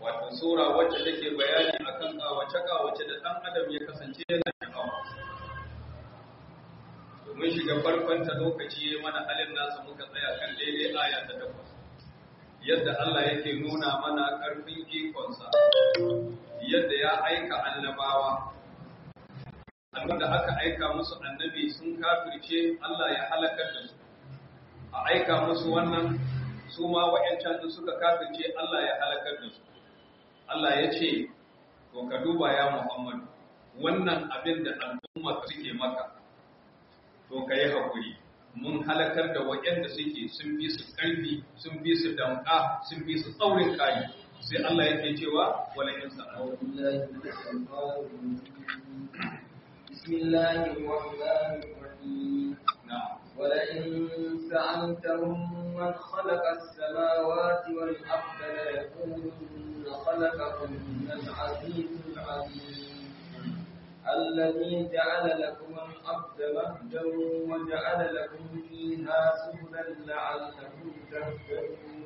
wato sura wacce take bayani akan kawace-kawace da ɗan adam ya kasance yana sha'awa domin shiga farkon ta lokaci ya mana halin nasa muka tsaya kan daidai aya ta takwas yadda Allah yake nuna mana ƙarfin ikonsa yadda ya aika annabawa da aka aika musu annabi sun kafirce Allah ya halakar da su a aika musu wannan su ma wa'yancan da suka kafirce Allah ya halakar da su Allah ya ce to ka duba ya Muhammad wannan abin da al'umma suke maka to ka yi haƙuri mun halakar da waɗanda suke sun fi su ƙarfi sun fi su damƙa sun fi su tsaurin kayi sai Allah yake cewa wala in sa'a بسم الله الرحمن الرحيم na'am ولئن سألتهم من خلق السماوات والأرض ليقولن خلقهن العزيز العليم الذي جعل لكم الأرض مهدا وجعل لكم فيها سبلا لعلكم تهتدون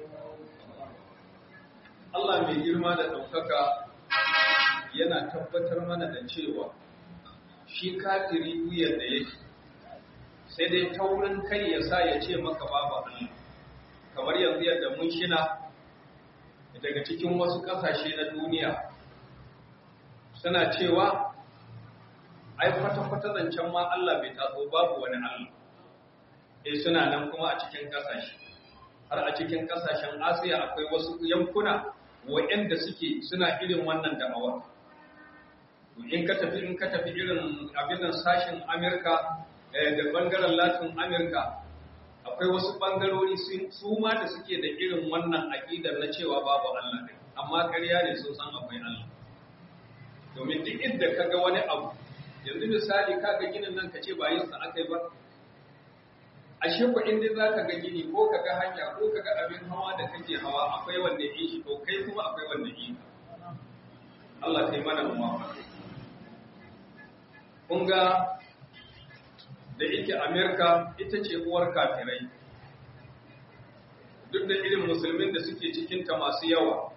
Allah mai girma da ɗaukaka yana tabbatar mana da cewa shi kafiri wuyar da yake sai dai taurin kai ya sa ya ce maka babu Allah kamar yanzu yadda mun shina daga cikin wasu ƙasashe na duniya suna cewa ai kwata-kwata zancen ma Allah bai taso babu wani Allah eh suna nan kuma a cikin ƙasashe har a cikin ƙasashen Asiya akwai wasu yankuna waɗanda suke suna irin wannan da'awar in ka tafi in ka tafi irin abin nan sashin Amerika da bangaren Latin Amerika akwai wasu bangarori su ma da suke da irin wannan aƙidar na cewa babu Allah ne amma ƙarya ne sun san akwai Allah domin duk inda ka ga wani abu yanzu misali ka ga ginin nan ka ce ba yin sa aka yi ba ashe ko in dai zaka ga gini ko ka ga hanya ko ka ga abin hawa da kake hawa akwai wanda yi shi to kai kuma akwai wanda yi Allah kai mana muwafaka kun ga da yake Amerika ita ce uwar kafirai duk da irin musulmin da suke cikinta masu yawa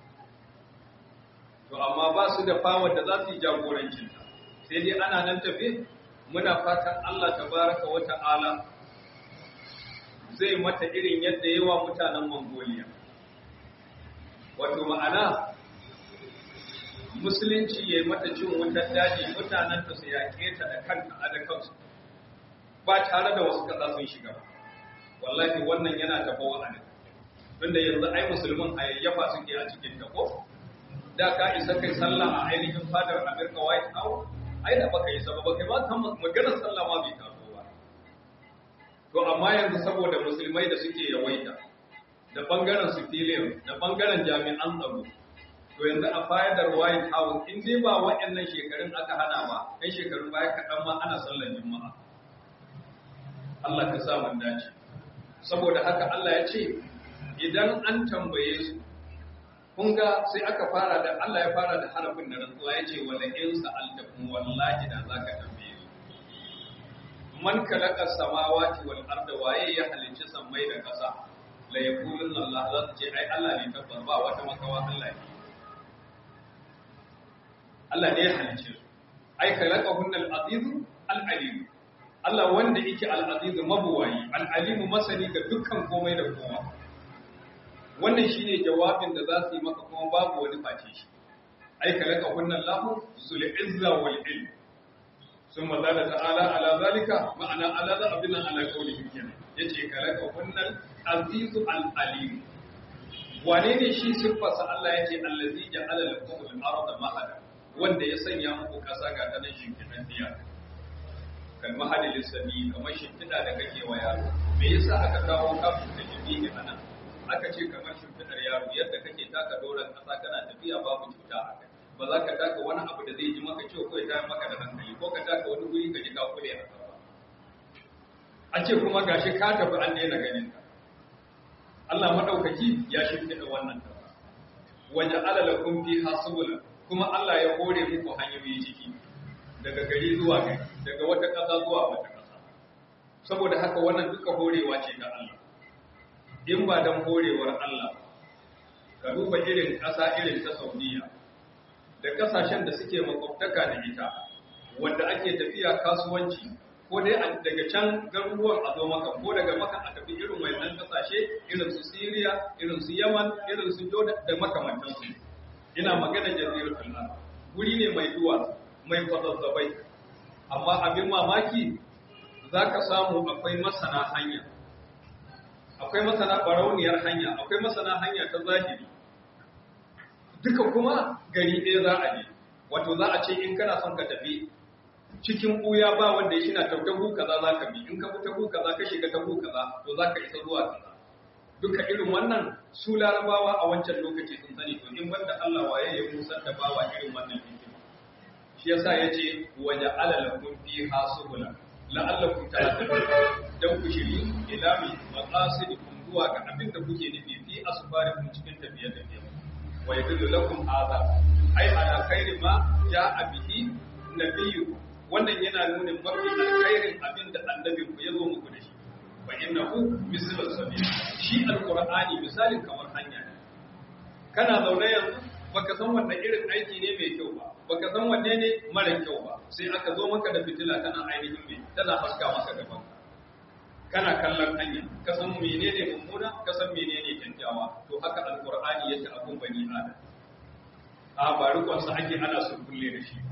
to amma ba su da fawar da za su yi jagorancinta sai dai ana nan tafe muna fatan Allah tabaraka wa ta'ala zai mata irin yadda yawa mutanen Mongolia wato ma'ana musulunci ya yi mata cin wutar daji mutanen ta su yaƙe ta da kanta a da kansu ba tare da wasu ƙasa sun shiga ba wallahi wannan yana tafa wa'ani tunda yanzu ai musulmin hayayyafa suke a cikin ta ko da ka isa kai sallah a ainihin fadar America White House ai da baka isa ba baka ba kan maganar sallah ma bai taso ba to amma yanzu saboda musulmai da suke yawaita da bangaren civilian da bangaren jami'an tsaro to yanzu a fadar White House in dai ba waɗannan shekarun aka hana ba kai shekarun baya kaɗan ma ana sallar juma'a Allah ka sa mun dace saboda haka Allah ya ce idan an tambaye su kun ga sai aka fara da Allah ya fara da harafin da rantsuwa ya ce wala in sa'altakum wallahi da zaka tambaye su man khalaqa samawati wal arda waye ya halicci sammai da ƙasa la yaqulun Allah za su ce ai Allah ne tabbar ba wata makawa Allah ne Allah ne ya halicce su ai khalaqahunna al-aziz al-alim Allah wanda yake al-aziz mabuwayi al-alim masani ga dukkan komai da kowa wannan shine jawabin da za su yi maka kuma babu wani face shi ai kalaka kunnan lahu zul izza wal ilm summa zala ta'ala ala zalika ma'ana ala za abin ala qawlihi kenan yace kalaka kunnan azizu al alim wane ne shi siffarsa Allah yace allazi ja'ala lakum al arda mahada wanda ya sanya muku kasa ga ta nan shimfidan diya kal mahadi lisami kamar shimfida da kake wa yaro me yasa aka kawo kafin da jibi anan aka ce kamar shimfidar yaro yadda kake taka doron ƙasa kana tafiya babu cuta a kai ba za ka taka wani abu da zai ji maka ciwo ko ya tayar maka da hankali ko ka taka wani guri ka ji ka kule a ba a ce kuma gashi ka tafi an daina ganin ka Allah madaukaki ya shimfida wannan ta waje alalakum fi hasubula kuma Allah ya hore muku hanyoyi ciki daga gari zuwa gari daga wata ƙasa zuwa wata ƙasa saboda haka wannan duka horewa ce ga Allah in ba don horewar Allah ka duba irin ƙasa irin ta saudiya da ƙasashen da suke makwabtaka da ita wanda ake tafiya kasuwanci ko dai daga can garuruwan a zo maka ko daga maka a tafi irin wannan ƙasashe irin su syria irin su yaman irin su jordan da makamantansu ina magana jaziratul arab guri ne mai duwatsu mai kwazazzabai amma abin mamaki za ka samu akwai masana hanya akwai masana barauniyar hanya akwai masana hanya ta zahiri duka kuma gari ɗaya za a je wato za a ce in kana son ka tafi cikin ɓuya ba wanda ya shi na tautahu kaza za ka bi in ka bi tahu kaza ka shiga tahu kaza to za ka isa zuwa kaza duka irin wannan su larabawa a wancan lokaci sun sani to in banda Allah waye ya musar da bawa irin wannan hikima shi yasa yace waja alalakum fi hasubula la'allakum ta'lamun dan ku shiri ila mi maqasidikum zuwa ga abin da kuke nufi fi asfarikum cikin tafiye tafiye wa yadullu lakum hadha ai ala khairi ma ja'a bihi nabiyyu wannan yana nuna mafi alkhairin abin da annabin ku ya zo muku da shi fa innahu mislu sabil shi alqur'ani misalin kamar hanya ne kana zaune yanzu baka san wannan irin aiki ne mai kyau ba baka san wanne ne mara kyau ba sai aka zo maka da fitila tana ainihin mai tana haska maka gaban kana kallon hanya ka san menene mummuna ka san menene kyakkyawa to haka alqur'ani yake abun bani adam a ba rukun sa ake ana sun kulle da shi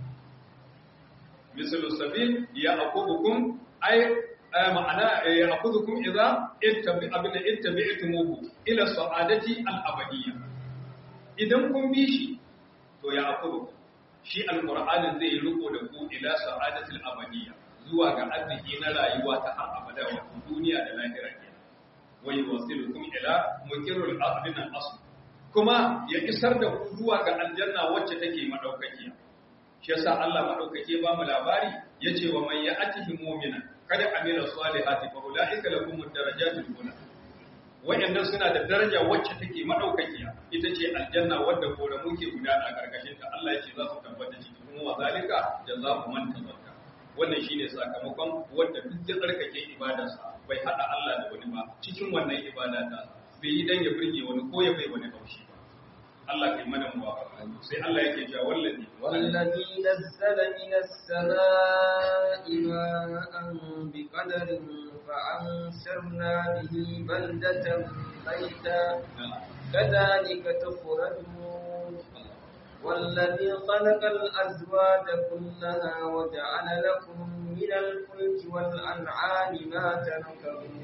misalu sabil ya aqubukum ay ma'ana ya aqubukum idza ittabi abinda ittabi'tumuhu ila sa'adati al-abadiyya idan kun bi shi to ya aqubukum shi alqur'anin zai riko da ku ila sa'adati al-abadiyya zuwa ga arziki na rayuwa ta har abada wa duniya da lahira ke wa yuwasilukum ila mukirrul ardina asl kuma ya isar da ku zuwa ga aljanna wacce take madaukakiya shi yasa Allah madaukake ba mu labari yace wa man ya'tihi mu'mina kada amila salihati fa ulaika lahum darajatul ula wayannan suna da daraja wacce take madaukakiya ita ce aljanna wadda koramu ke gudana a karkashin ta Allah yace za su tabbata ciki kuma wa zalika jazaa'u man tazakka wannan shine sakamakon wanda duk ya tsarkake ibadarsa bai hada Allah da wani ba cikin wannan ibada ta bai yi dan ya burge wani ko ya bai wani haushi ba Allah kai mana muwafaqa sai Allah yake cewa wallazi wallazi nazzala minas samaa'i ma'an biqadarin fa ansarna bihi baldatan mayta kadhalika tukhrajun والذي خلق الأزواج كلها وجعل لكم من الفلك والأنعام ما تركبون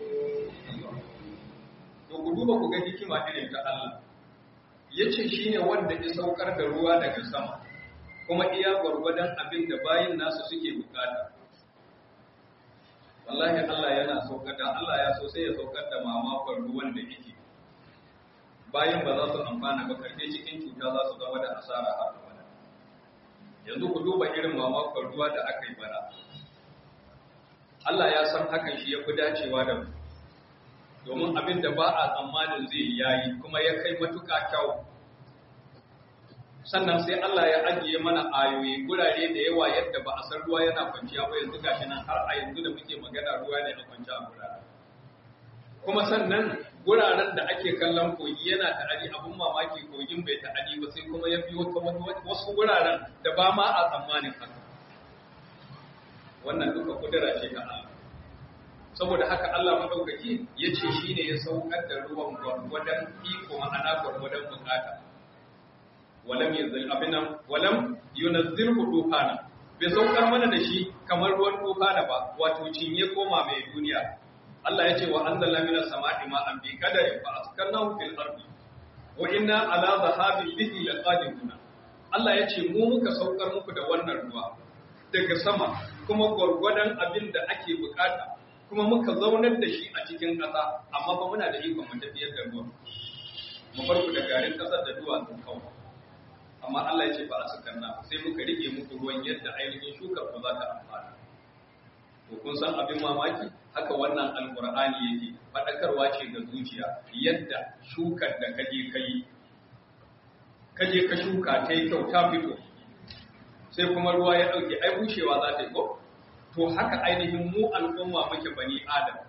to ku duba ku ga hikima irin ta Allah yace shine wanda ya saukar da ruwa daga sama kuma iya gwargwadon abin da bayin nasu suke bukata wallahi Allah yana saukar da Allah ya so sai ya saukar da mamakon ruwan da yake bayan ba za su amfana ba karfe cikin cuta za su zama da asara har abada yanzu ku duba irin mamakon ruwa da aka yi bara Allah ya san hakan shi ya fi dacewa da mu domin abin da ba a tsammanin zai yayi kuma ya kai matuƙa kyau sannan sai Allah ya ajiye mana ayoyi gurare da yawa yadda ba a san ruwa yana kwanciya ba yanzu gashi nan har a yanzu da muke magana ruwa ne a kwanciya a gurare kuma sannan guraren da ake kallon kogi yana ta'adi abin mamaki kogin bai ta'adi ba sai kuma ya biyo ta wasu guraren da ba ma a tsammanin haka wannan duka kudura ce ta Allah saboda haka Allah madaukaki ya ce shi ne ya saukar da ruwan gwargwadon iko ma'ana gwargwadon bukata walam yanzil abinan walam yunazzilhu tufana bai saukar mana da shi kamar ruwan tufana ba wato cinye koma mai duniya Allah ya ce wa anzalna minas sama'i ma'an bi qadarin fa askannahu fil ardi wa inna ala dhahabin bihi laqadirun Allah ya ce mu muka saukar muku da wannan ruwa daga sama kuma gwargwadon abin da ake bukata kuma muka zaunar da shi a cikin ƙasa amma ba muna da ikon mu tafiyar da ruwa mu bar ku da garin ƙasar da duwatsun kawai amma Allah ya ce ba a sakanna sai muka rike muku ruwan yadda ainihin shukar ku za ta amfana to kun san abin mamaki haka wannan alqur'ani yake fadakarwa ce ga zuciya yadda shukar da kaje kai kaje ka shuka ta yi kyau ta fito sai kuma ruwa ya dauke ai bushewa za ta yi ko to haka ainihin mu al'umma muke bani adam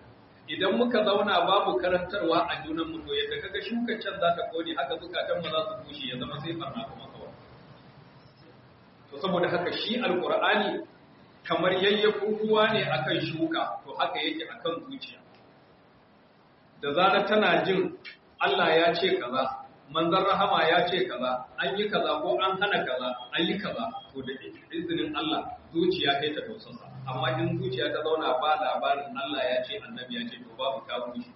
idan muka zauna babu karantarwa a junan mu to yadda kaga shukar can za ta kone haka zukatan mu za su bushe ya zama sai farna kuma kawai to saboda haka shi alqur'ani kamar yayyafin ruwa ne akan shuka to haka yake akan zuciya da zarar tana jin Allah ya ce kaza manzon rahama ya ce kaza an yi kaza ko an hana kaza an yi kaza to da izinin Allah zuciya kai ta tausasa amma in zuciya ta zauna ba labarin Allah ya ce annabi ya ce to babu ta bushe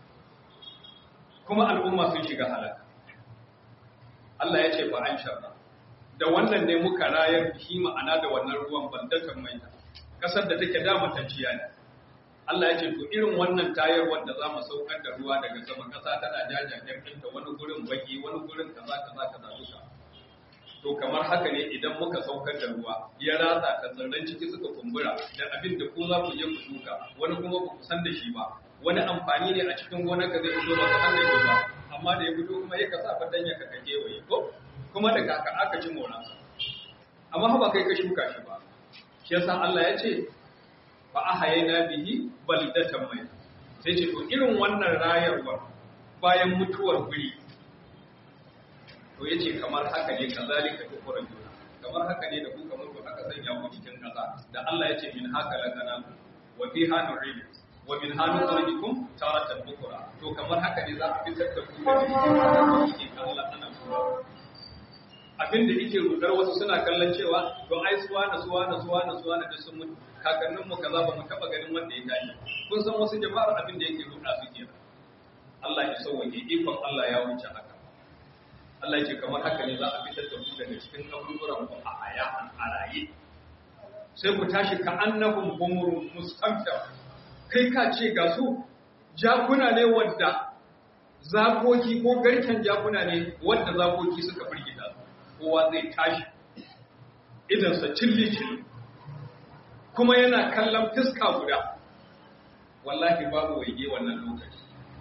kuma al'umma sun shiga halaka Allah ya ce fa an sharra da wannan ne muka rayar shi ma'ana da wannan ruwan bandatan mai kasar da take da matanciya ne Allah ya ce to irin wannan tayar wanda za mu saukar da ruwa daga sama kasa tana jajajen ɗinta wani gurin baki wani gurin kaza kaza kaza duka to kamar haka ne idan muka saukar da ruwa ya ratsa ta tsirran ciki suka kumbura da abin da ko za ku je ku shuka wani kuma ba ku san da shi ba wani amfani ne a cikin gonar ka zai fito ba ka san da shi ba amma da ya fito kuma ya kasa fatan ya kaka kewaye ko kuma da kaka aka ci moransa amma ba kai ka shuka shi ba shi yasa Allah ya ce fa ahayna bihi baldatan mai sai ce to irin wannan rayarwa bayan mutuwar guri to yace kamar haka ne kazalika tukura juna kamar haka ne da ku kamar ku aka sanya ku cikin kasa da Allah yace min haka lakana wa fiha nu'id wa min hanu turikum taratan bukura to kamar haka ne za a fitar da ku da cikin Allah ana abin da yake rudar wasu suna kallon cewa to ai suwa na suwa na suwa na suwa na da sun mutu kakannin mu kaza ba mu taba ganin wanda ya tashi kun san wasu jama'ar abin da yake ruda su ke Allah ya sauke ikon Allah ya wuce haka Allah ce kamar haka ne za a fitar da ku daga cikin kaburburan ku a aya a raye sai ku tashi ka annahum humurun mustamta kai ka ce ga su jakuna ne wadda zakoki ko garken jakuna ne wadda zakoki suka firgita kowa zai tashi idansa cilli-cilli kuma yana kallon fiska guda wallahi babu waige wannan lokaci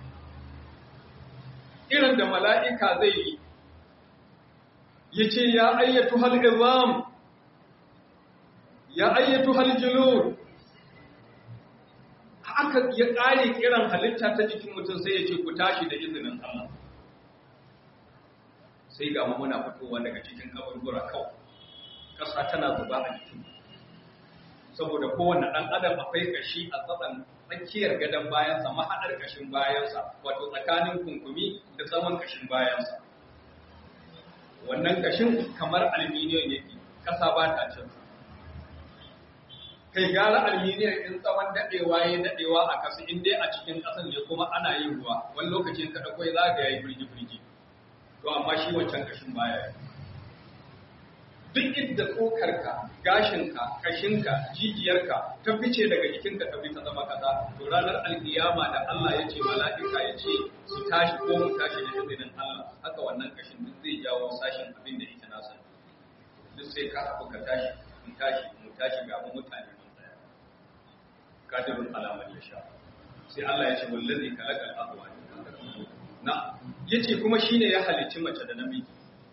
irin da mala'ika zai yi ya ce ya ayyatu hal'izam ya ayyatu haljulur aka ya ƙare kiran halitta ta jikin mutum sai ya ce ku tashi da izinin Allah sai ga muna fitowa daga cikin kaburbura kawai ƙasa tana zuba a jikin saboda kowane ɗan adam akwai kashi a tsakan tsakiyar gadon bayansa mahaɗar kashin bayansa wato tsakanin kunkumi da tsawon kashin bayansa wannan kashin kamar alminiyon yake ƙasa ba ta cin kai gara alminiyon in tsawon daɗewa ya daɗewa a kasu in dai a cikin ƙasan ne kuma ana yin ruwa wani lokacin ka ɗakwai za ga ya yi firgi-firgi to amma shi wancan kashin baya duk inda tsokarka gashinka kashinka jijiyarka ta fice daga jikinka ta ta zama kaza to ranar alkiyama da Allah ya ce mala'ika ya ce su tashi ko mu tashi da izinin Allah haka wannan kashin duk zai jawo sashin abin da ita nasa duk sai ka haku ka tashi mu tashi mu tashi ga mu mutane mun tsaya kadirun alaman ya sha sai Allah ya ce wallazi kalakal azwaj na yace kuma shine ya halicci mace da namiji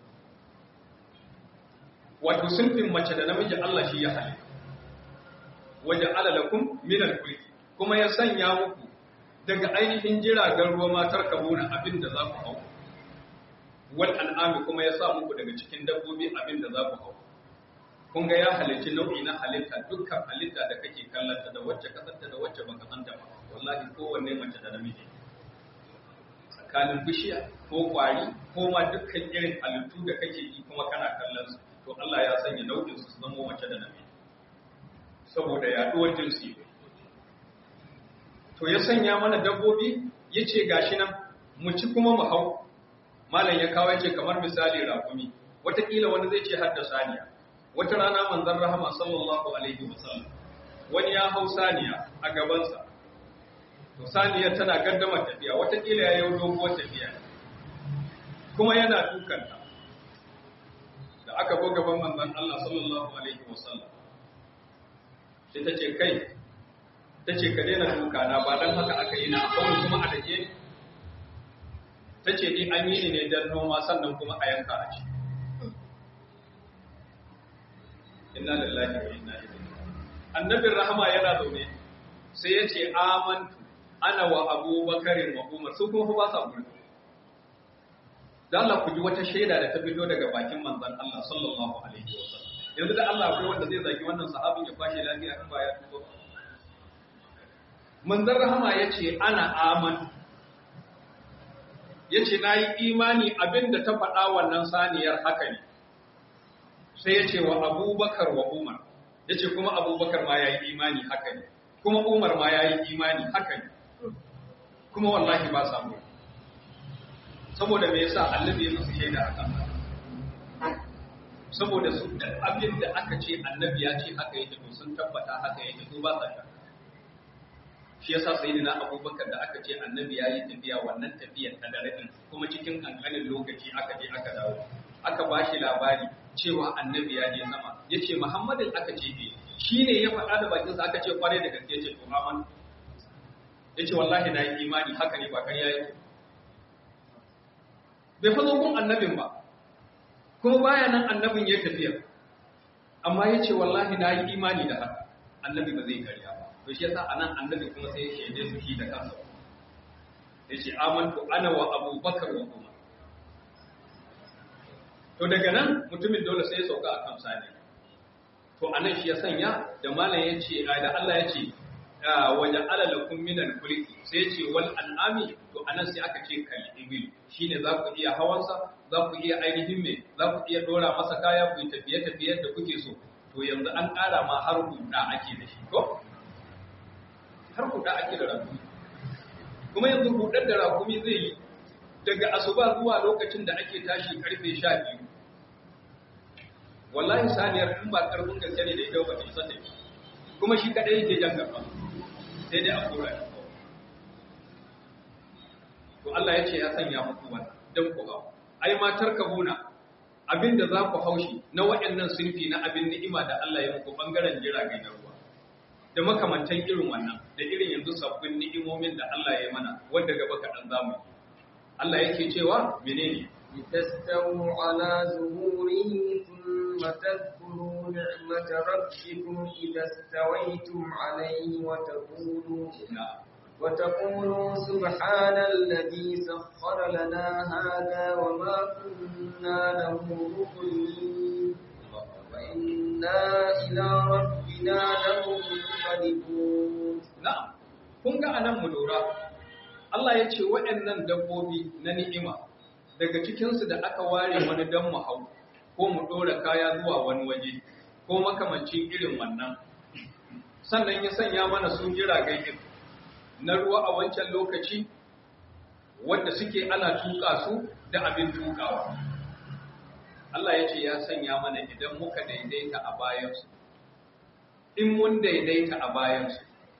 wato sunfin mace da namiji Allah shi ya halitta waje alalakum min al-kulki kuma ya sanya muku daga ainihin jiragen ruwa matar kabuna abin da za ku hau wal an'ami kuma ya sa muku daga cikin dabbobi abin da za ku hau kun ga ya halicci nau'i na halitta dukkan halitta da kake kallanta da wacce kasanta da wacce baka santa ba wallahi kowanne mace da namiji tsakanin bishiya ko kwari ko ma dukkan irin halittu da kake yi kuma kana kallon su to Allah ya sanya nau'in su zama mace da namiji saboda yaduwar jinsi to ya sanya mana dabbobi yace gashi nan mu ci kuma mu hau malam ya kawo yace kamar misali rakumi watakila wani zai ce hadda saniya wata rana manzon rahama sallallahu alaihi wasallam wani ya hau saniya a gabansa to saniya tana gaddamar tafiya watakila ya yi doguwar tafiya kuma yana dukanta da aka go gaban manzon Allah sallallahu alaihi wasallam sai ta ce kai ta ce ka daina duka na ba dan haka aka yi na kawai kuma a dake ta ce ni an yi ne dan noma sannan kuma a yanka a ci inna lillahi wa inna ilaihi annabin rahama yana zaune sai ya ce amantu ana wa abubakarin wa umar su kuma ba sa gudu da Allah ku ji wata shaida da ta fito daga bakin manzon Allah sallallahu alaihi wasallam yanzu da Allah akwai wanda zai zagi wannan sahabin ya kwashe lafiya in ba ya tuko manzon rahama yace ana aman yace nayi imani abinda ta faɗa wannan saniyar haka ne sai yace wa Abubakar wa Umar yace kuma Abubakar ma yayi imani haka ne kuma Umar ma yayi imani haka ne kuma wallahi ba samu saboda me yasa annabi ya musu shaida akan saboda su da abin da aka ce annabi ya ce haka yake to sun tabbata haka yake to ba sa shakka shi yasa sayyidina abubakar da aka ce annabi ya yi tafiya wannan tafiyar ta dare kuma cikin kankanin lokaci aka je aka dawo aka ba shi labari cewa annabi ya je sama ya ce muhammadin aka ce be shi ne ya faɗa da bakinsa aka ce kwarai da gaske ce to aman ya ce wallahi na yi imani haka ne ba kan yayi bai fazo gun annabin ba kuma baya nan annabin ya tafiya amma ya ce wallahi na yi imani da haka annabi ba zai karya ba to shi yasa anan annabi kuma sai ya shaide su shi da kansa ya ce amantu ana wa abubakar wa umar to daga nan mutumin dole sai ya sauka a kan sani to anan shi ya sanya da malam ya ce da Allah ya ce waje alalakun minan kulki sai ce wal an'ami to anan sai aka ce kal ibil shine za ku iya hawansa za ku iya ainihin me za ku iya dora masa kaya ku yi tafiye tafiye da kuke so to yanzu an ƙara ma har huda ake da shi ko har huda ake da rakumi kuma yanzu hudar da rakumi zai yi daga asuba zuwa lokacin da ake tashi karfe sha biyu wallahi saniyar in ba karfin gaske ne da ita ba ta isa ta kuma shi kadai yake jan gaba sai dai a kora shi to Allah ya ce ya sanya muku wannan dan ku hau ai ma tarkabuna abinda za ku haushi na waɗannan sinfi na abin ni'ima da Allah ya muku bangaren jiragen na ruwa da makamantan irin wannan da irin yanzu sabbin ni'imomin da Allah ya mana wanda gaba kaɗan zamu Allah yake cewa menene لتستووا على ظهوره ثم تذكروا نعمة ربكم إذا استويتم عليه وتقولوا وتقولوا سبحان الذي سخر لنا هذا وما كنا له مقرنين وإنا إلى ربنا لمنقلبون نعم kun ga anan mu lura Allah ya ce waɗannan dabbobi na ni'ima daga cikinsu da aka ware wani don mu hau ko mu ɗora kaya zuwa wani waje ko makamancin irin wannan sannan ya sanya mana su jiragen din na ruwa a wancan lokaci wanda suke ana tuka su da abin tukawa Allah ya ce ya sanya mana idan muka daidaita a bayansu in mun daidaita a bayansu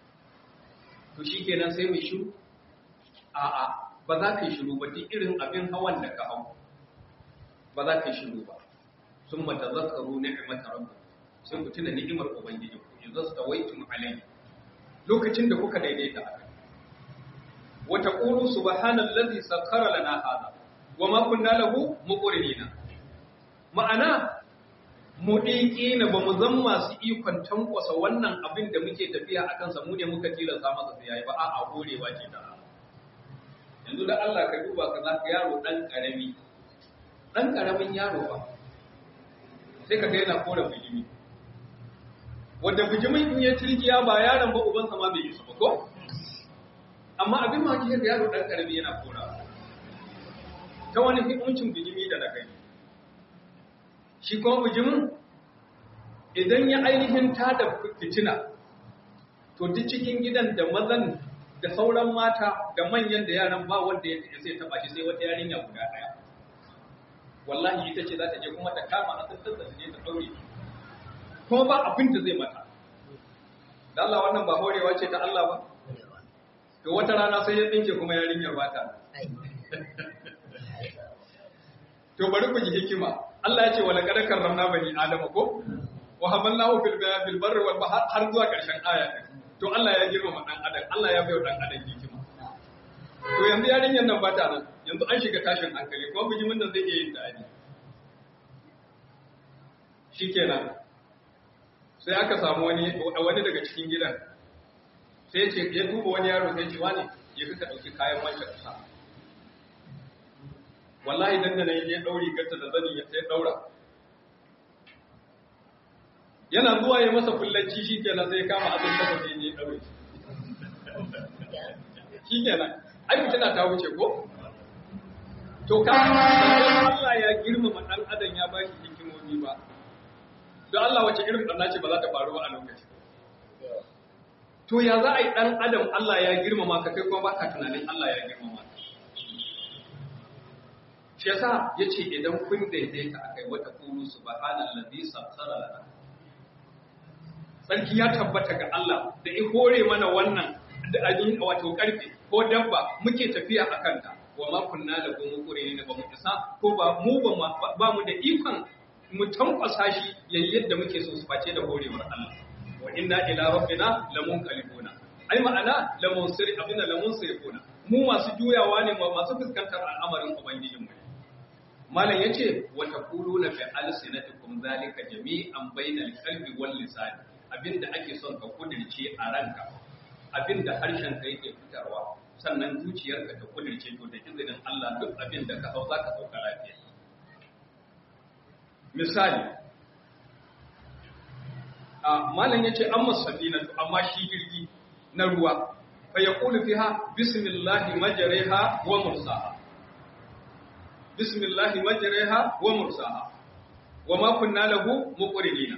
to shi kenan sai mu shiru a'a ba za ka yi shiru ba duk irin abin hawan da ka hau ba za ka yi shiru ba sun mata zakaru ni'imata rabbu sai ku tuna ni'imar ubangiji ku in zasta waitum alai lokacin da kuka daidaita a kai wa taqulu subhanallazi sakkara lana hada wa ma kunna lahu muqrinina ma'ana mu na ba mu zan masu ikon tankwasa wannan abin da muke tafiya a kansa mu ne muka tilasta masa sai yayi ba a'a horewa ce da yanzu da Allah ka duba ka za ka yaro ɗan ƙarami ɗan ƙaramin yaro ba sai ka ga yana kora bijimi wanda bijimin in ya tirgiya ba yaron ba ubansa ma bai isa ba ko amma abin ma kike yaro ɗan ƙarami yana kora ta wani hukuncin bijimi da na gani shi kuma bijimin idan ya ainihin tada fitina to duk cikin gidan da mazan da sauran mata da manyan da yaran ba wanda ya sai taba shi sai wata yarinya guda daya wallahi ita ce za ta je kuma ta kama a tattar da je ta daure kuma ba abin da zai mata da Allah wannan ba horewa ce ta Allah ba to wata rana sai ya tsinke kuma yarinyar ba ta to bari ku ji hikima Allah ya ce wala qad karramna bani adama ko wa hamalnahu fil bil barri wal bahr har zuwa karshen aya to Allah ya girmama dan adam Allah ya bai dan adam hikima to yanzu yarinyar nan ba ta nan yanzu an shiga tashin hankali kuma bijimin nan zai iya yin dadi shikenan sai aka samu wani wani daga cikin gidan sai ce ya duba wani yaro sai ce wani ya fi ka ɗauki kayan wancan kasa wallahi dan da ya ɗauri gata da zani ya sai ɗaura yana zuwa ya masa kullanci shi kenan sai kama abin da sai ya ɗaure shi kenan ai mutuna ta wuce ko to ka Allah ya girmama dan adam ya ba shi hikimomi ba don Allah wace irin ɗanna ce ba za ta faru ba a lokaci to ya za a yi ɗan adam Allah ya girmama ka kai kuma ba ka tunanin Allah ya girmama ka shi yasa ya ce idan kun daidaita a kai wata kuru su ba hannun lalzi sassara lana sarki ya tabbata ga Allah da i hore mana wannan da abin wato karfe ko dabba muke tafiya a kanta wa ma kunna da gomu kure ne ba mu isa ko ba mu ba mu da ikon mu tankwasa shi yayin yadda muke so su face da horewar Allah wa inna ila rabbina lamunqalibuna ai ma'ana lamunsir abinda lamunsirifuna mu masu juyawa ne masu fuskantar al'amarin ubangijin mu malam yace wa taquluna fi alsinatikum zalika jami'an bainal qalbi wal lisan abinda ake son ka kudirce a ranka abinda harshen ka yake fitarwa sannan zuciyarka ta kudirce to da izinin Allah duk abinda ka hau zaka sauka lafiya misali a malam yace amma safinatu amma shi jirgi na ruwa fa yaqulu fiha bismillahi majriha wa mursaha bismillahi majriha wa mursaha wa ma kunna lahu muqrinina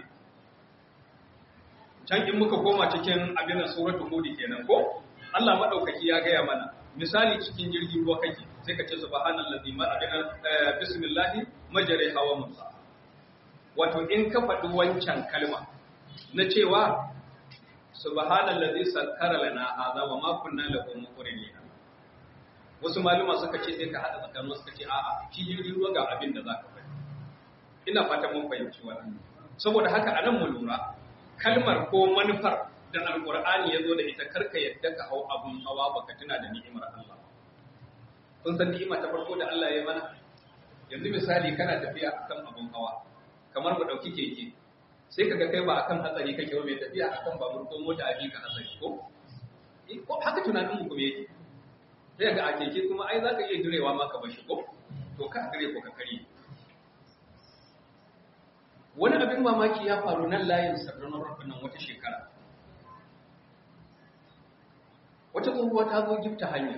can in muka koma cikin abin da suratul hud kenan ko Allah madaukaki ya gaya mana misali cikin jirgin ruwa kake sai ka ce subhanallazi ma abin bismillahi majriha wa mursaha wato in ka faɗi wancan kalma na cewa subhanallazi sakkara lana hadha wa ma kunna lahu muqrinina wasu maluma suka ce sai ka hada tsakanin suka ce a'a shi jirgin ruwa ga abin da zaka faɗi ina fata mun fahimci wannan saboda haka anan mu lura kalmar ko manufar da alqur'ani yazo da ita karka yadda ka hau abun hawa baka tuna da ni'imar Allah kun san ni'ima ta farko da Allah ya yi mana yanzu misali kana tafiya akan abun hawa kamar mu dauki keke sai kaga kai ba akan hatsari kake ba mai tafiya akan babur ko mota a ka hatsari ko ko haka tunanin mu kuma yake sai ga a keke kuma ai zaka iya direwa ma ka bashi ko to ka dire ko ka kare wani abin mamaki ya faru nan layin sarranar rafin nan wata shekara wata tsohuwa ta zo gifta hanya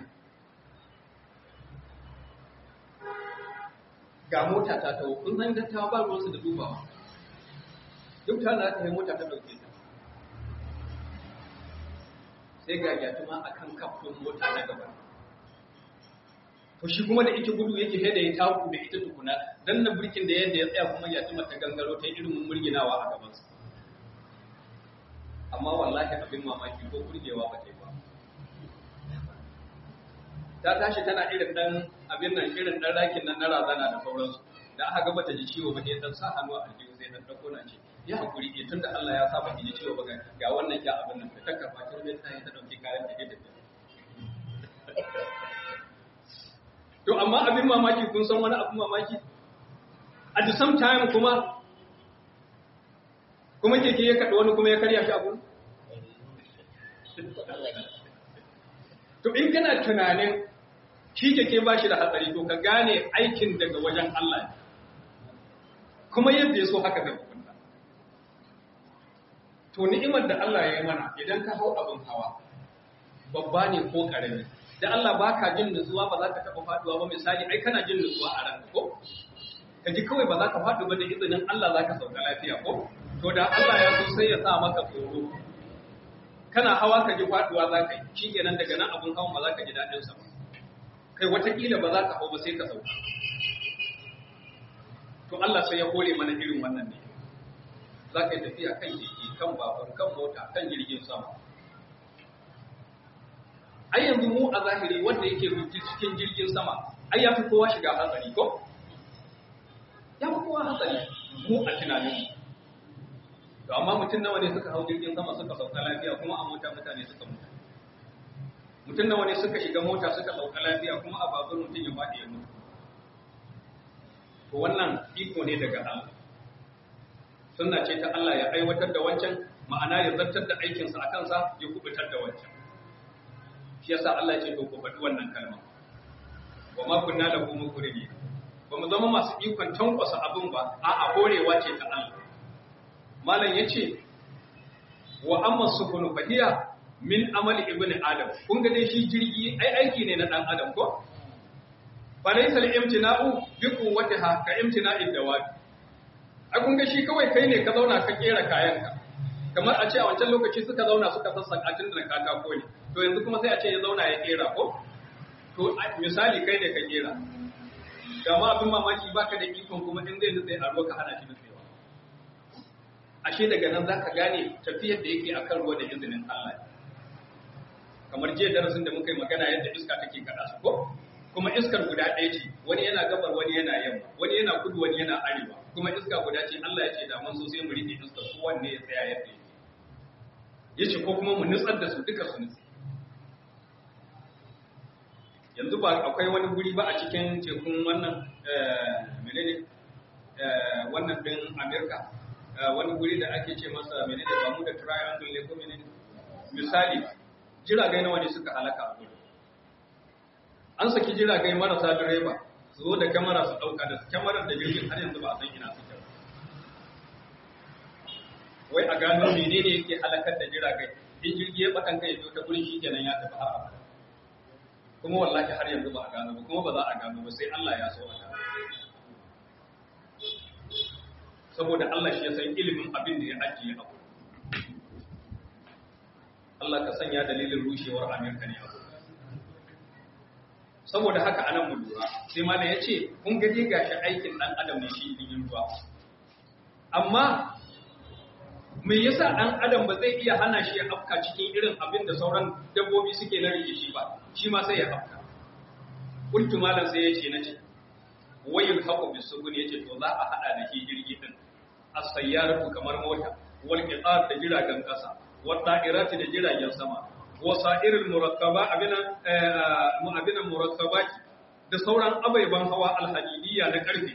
ga mota ta tawo kun san dattawa ba ruwansu da dubawa duk ta na ta yi mota ta ɗauke ta sai ga gyatuma a kan kafin mota na gaba to shi kuma da ita gudu yake da ya taku da ita tukuna dan na birkin da yadda ya tsaya kuma gyatuma ta gangaro ta irin murginawa a gabansa amma wallahi abin mamaki ko burgewa ba ta yi ba ta tashi tana irin dan abin nan irin dan rakin nan na razana da sauransu da aka ga bata ji ciwo ba sai dan sa hannu a aljihu sai dan dauko na ce ya hakuri ke tunda Allah ya sa baki ji ciwo ba ga wannan ya abin nan ta karfa ta rubuta ta ta dauki kayan da ke tafi to amma abin mamaki kun san wani abin mamaki at the same time kuma kuma keke ya kaɗa wani kuma ya karya shi abu to in kana tunanin shi keke ba shi da hatsari to ka gane aikin daga wajen Allah ne kuma yadda ya so haka zai hukunta to ni'imar da Allah ya yi mana idan ka hau abin hawa babba ne ko karami da Allah baka jin nutsuwa ba za ka taɓa faduwa ba misali ai kana jin nutsuwa a ranka ko ka ji kawai ba za ka faɗi ba da izinin Allah za ka sauka lafiya ko to da Allah ya so sai ya sa maka tsoro kana hawa ka ji faduwa za ka yi shi kenan daga nan abin hawan ba za ka ji daɗin sa ba kai watakila ba za ka hau ba sai ka sauka to Allah sai ya kore mana irin wannan ne za ka yi tafiya kan jirgi kan babur kan mota kan jirgin sama ai yanzu mu a zahiri wanda yake rubuci cikin jirgin sama ai ya fi kowa shiga hatsari ko ya fi kowa hatsari mu a tunaninmu to amma mutum nawa ne suka hau jirgin sama suka sauka lafiya kuma a mota mutane suka mutu mutum nawa ne suka shiga mota suka sauka lafiya kuma a babur mutum ya faɗi ya mutu to wannan iko ne daga Allah sunna ce ta Allah ya aiwatar da wancan ma'ana ya zartar da aikinsa a kansa ya kubutar da wancan shi yasa Allah ya ce to ku faɗi wannan kalma wa ma kunna lahu muqrinin ba mu zama masu ikon tankwasa abin ba a'a horewa ce ta Allah malam yace wa amma sufunu fahiya min amali ibn adam kun ga dai shi jirgi ai aiki ne na dan adam ko falaysa al-imtina'u bi quwwatiha ka imtina'id dawab ai kun ga shi kawai kai ne ka zauna ka kera kayanka kamar a ce a wancan lokaci suka zauna suka sassaka tun da katako ne to yanzu kuma sai a ce ya zauna ya kera ko to misali kai ne ka kera da ma abin mamaki baka da ikon kuma in zai nutse a ruwa ka hana shi nutsewa ashe daga nan zaka gane tafiyar da yake akan ruwa da izinin Allah kamar jiya darasin da muka yi magana yadda iska take kada su ko kuma iskar guda ɗaya ce wani yana gabar wani yana yamma wani yana kudu wani yana arewa kuma iska guda ce Allah ya ce da mun so sai mu rike iskar su wanne ya tsaya yadda yake yace ko kuma mu nutsar da su duka su nutse yanzu ba akwai wani guri ba a cikin tekun wannan menene wannan din Amerika wani guri da ake ce masa menene ba mu da triangle ne ko menene misali jiragai nawa ne suka halaka a gurin an saki jiragai marasa direba su zo da kamera su dauka da kyamarar da jirgin har yanzu ba a san ina suke ba wai a gano menene yake halakar da jiragai in jirgi ya batan kai ya ta gurin shi kenan ya tafi har abada kuma wallahi har yanzu ba a gano ba kuma ba za a gano ba sai Allah ya so a gano saboda Allah shi ya san ilimin abin da ya ajiye abu Allah ka sanya dalilin rushewar Amerika ne abu saboda haka anan mu lura sai malam ya ce kun gaje gashi aikin dan adam ne shi yin ruwa amma me yasa dan adam ba zai iya hana shi ya afka cikin irin abin da sauran dabbobi suke na rike shi ba shi ma sai ya afka kuntu malam sai ya ce nace wayul haqu bisugun yace to za a hada da shi jirgi din as-sayyaratu kamar mota wal qitar da jiragen kasa wa da'irati da jiragen sama wa sa'irul murakkaba abina mu abina murakkabati da sauran abaiban hawa alhadidiyya na karfe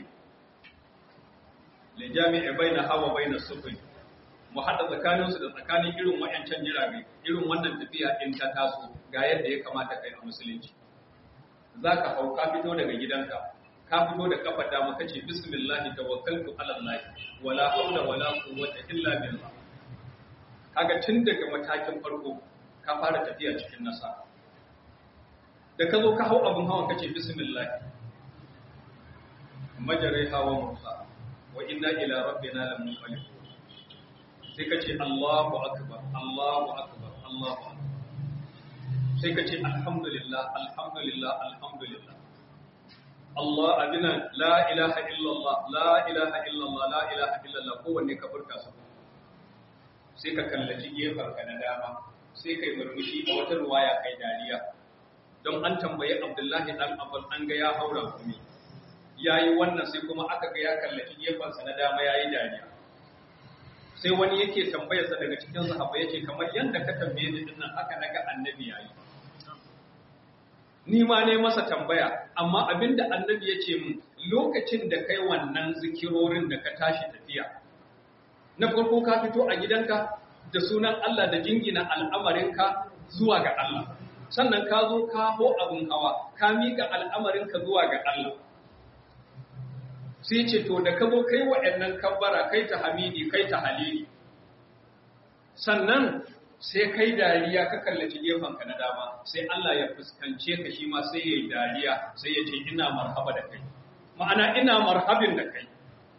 li jami'i baina hawa baina sufuri mu haɗa tsakaninsu da tsakanin irin wayancan jirage irin wannan tafiya in ta taso ga yadda ya kamata kai a musulunci za ka hau ka fito daga gidanka ka fito da kafa dama kace bismillah tawakkaltu ala allah wala hawla wala quwwata illa billah kaga tun daga matakin farko ka fara tafiya cikin nasa da ka zo ka hau abin hawan kace bismillah majarai hawa musa wa inna ila rabbina lamunqalibun sai ka ce Allahu akbar Allahu akbar Allahu akbar sai ka ce alhamdulillah alhamdulillah alhamdulillah Allah abina la ilaha illallah la ilaha illallah la ilaha illallah kowanne ka furta su sai ka kallaci gefen ka na dama sai kai murmushi a wata ruwaya kai dariya don an tambayi Abdullahi dan Abbas an ga ya haura kumi yayi wannan sai kuma aka ga ya kallaci gefen sa na dama yayi dariya sai wani yake tambayarsa daga cikin sahaba yake kamar yadda ka tambaye ni dinnan haka naga annabi yayi ni ma ne masa tambaya amma abinda annabi ya ce min lokacin da kai wannan zikirorin da ka tashi tafiya na farko ka fito a gidanka da sunan Allah da jingina al'amarinka zuwa ga Allah sannan ka zo ka ho abin hawa ka mika al'amarinka zuwa ga Allah sai ce to da ka zo kai waɗannan kabbara kai ta hamidi kai ta halili sannan sai kai dariya ka kallaci gefenka na dama sai Allah ya fuskance ka shi ma sai ya yi dariya sai ya ce ina marhaba da kai ma'ana ina marhabin da kai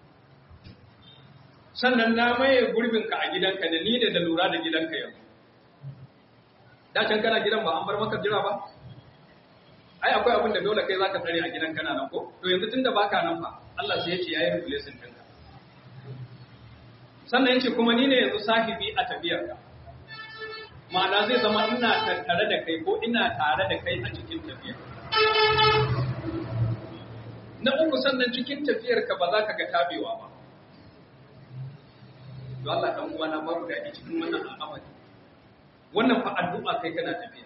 sannan na maye gurbinka a gidanka da ni da da lura da gidanka yanzu da can kana gidan ba an bar maka jira ba ai akwai abin da dole kai zaka tsare a gidan kana nan ko to yanzu tunda baka nan fa Allah sai ya ce yayi replacement ɗinka sannan yace kuma ni ne yanzu sahibi a tafiyarka ma'ana zai zama ina tattare da kai ko ina tare da kai a cikin tafiyar na uku sannan cikin tafiyarka ba za ka ga tabewa ba to Allah dan uwa na babu daɗi cikin wannan al'amari wannan fa addu'a kai kana tafiya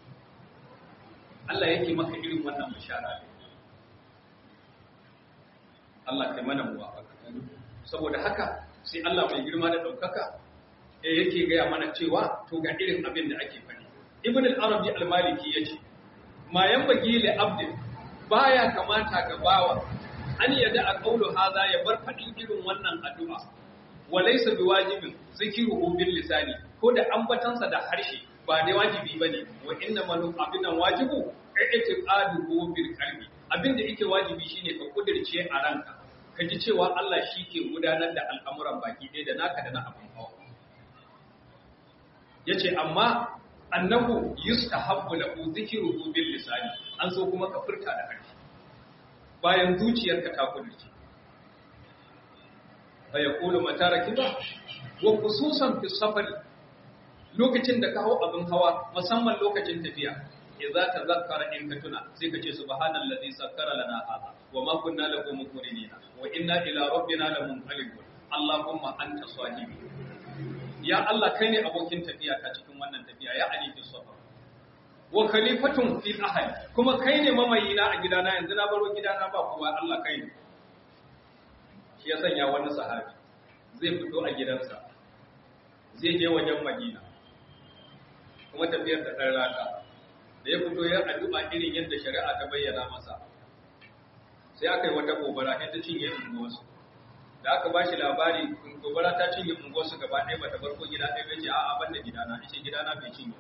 Allah yake maka irin wannan bishara ne Allah kai mana muwafaka saboda haka sai Allah mai girma da ɗaukaka e yake gaya mana cewa to ga irin abin da ake faɗi ibn al-arabi al-maliki yace ma yanbaghi li abdin baya kamata ga bawa an yada a qawlu hadha ya bar fadin irin wannan addu'a walaysa biwajibin zikruhu bil lisani ko da ambatansa da harshe ba dai wajibi bane wa inna malu abinan wajibu i'tiqaduhu bil qalbi abinda yake wajibi shine ka kudirce a ranka ka ji cewa Allah shi ke gudanar da al'amuran baki ɗaya da naka da na abin hawa yace amma annahu yustahabbu lahu dhikruhu bil lisani an so kuma ka furta da harshe bayan zuciyarka ta kudirce fa yaqulu mata rakiba wa khususan fi safari lokacin da ka hau abin hawa musamman lokacin tafiya idza tazakkara in ka tuna sai ka ce subhanallazi sakkara lana hadha wa ma kunna lahu muqrinina wa inna ila rabbina lamunqalibun allahumma anta sahibi ya Allah kai ne abokin tafiya ta cikin wannan tafiya ya ali fi safar wa khalifatun fil ahli kuma kai ne mamayina a gidana yanzu na baro gidana ba kowa Allah kai ne shi ya sanya wani sahabi zai fito a gidansa zai je wajen Madina kuma tafiyar da ɗan rata da ya fito ya addu'a irin yadda shari'a ta bayyana masa sai aka yi wata gobara ta cinye unguwarsu da aka ba shi labari gobara ta cinye unguwarsu gaba ɗaya ba ta barko gida ɗaya bai ce a ban da gidana ya ce gidana bai cinye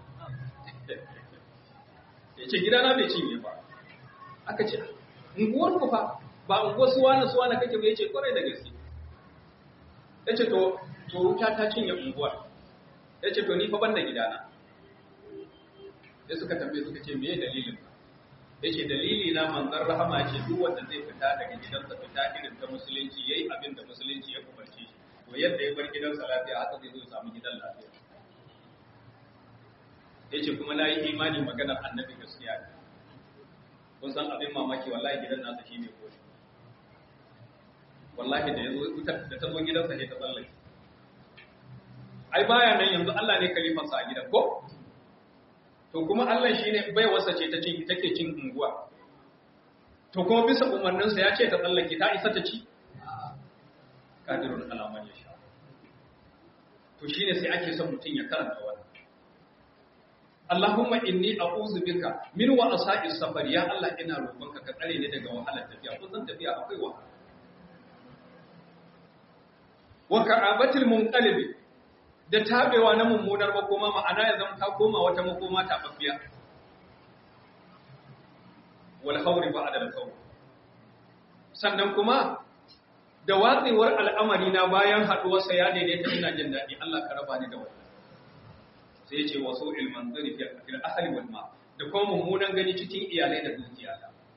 ya ce gidana bai cinye ba aka ce unguwar ku fa ba unguwar suwa na suwa na kake bai ce kwarai da gaske ya ce to to wuta ta cinye unguwar ya ce to ni fa ban da gidana da suka tambaye suka ce me dalilin ya ce dalili na manzan rahama ce duk wanda zai fita daga gidansa fita irin ta musulunci yayi abin da musulunci ya umarce shi to yadda ya bar gidansa lafiya haka zai zo ya samu gidan lafiya ya ce kuma na yi imani maganar annabi gaskiya ne kun san abin mamaki wallahi gidan nasa shi ne koshi wallahi da ya zo da ta zo gidansa ne ta tsallake ai baya nan yanzu Allah ne kalifansa a gidan ko to kuma Allah shi ne bai wasa ce ta cin take cin unguwa to kuma bisa umarninsa ya ce ta tsallake ta isa ta ci kadirun alaman ya sha to shine sai ake son mutum ya karanta wannan Allahumma inni a'udhu bika min wa'asa'is safar ya Allah ina roƙonka ka tsare ni daga wahalar tafiya kun san tafiya akwai wahala wa ka'abatil munqalibi da tabewa na mummunar makoma ma'ana ya zama ta koma wata makoma tababbiya wal khawri ba'da al khawr sannan kuma da watsewar al'amari na bayan haduwar sa ya daidaita ina jin dadi Allah ka raba ni da wannan sai ya ce wasu ilman zari fil ahli wal ma da kuma mummunan gani cikin iyalai da dukiya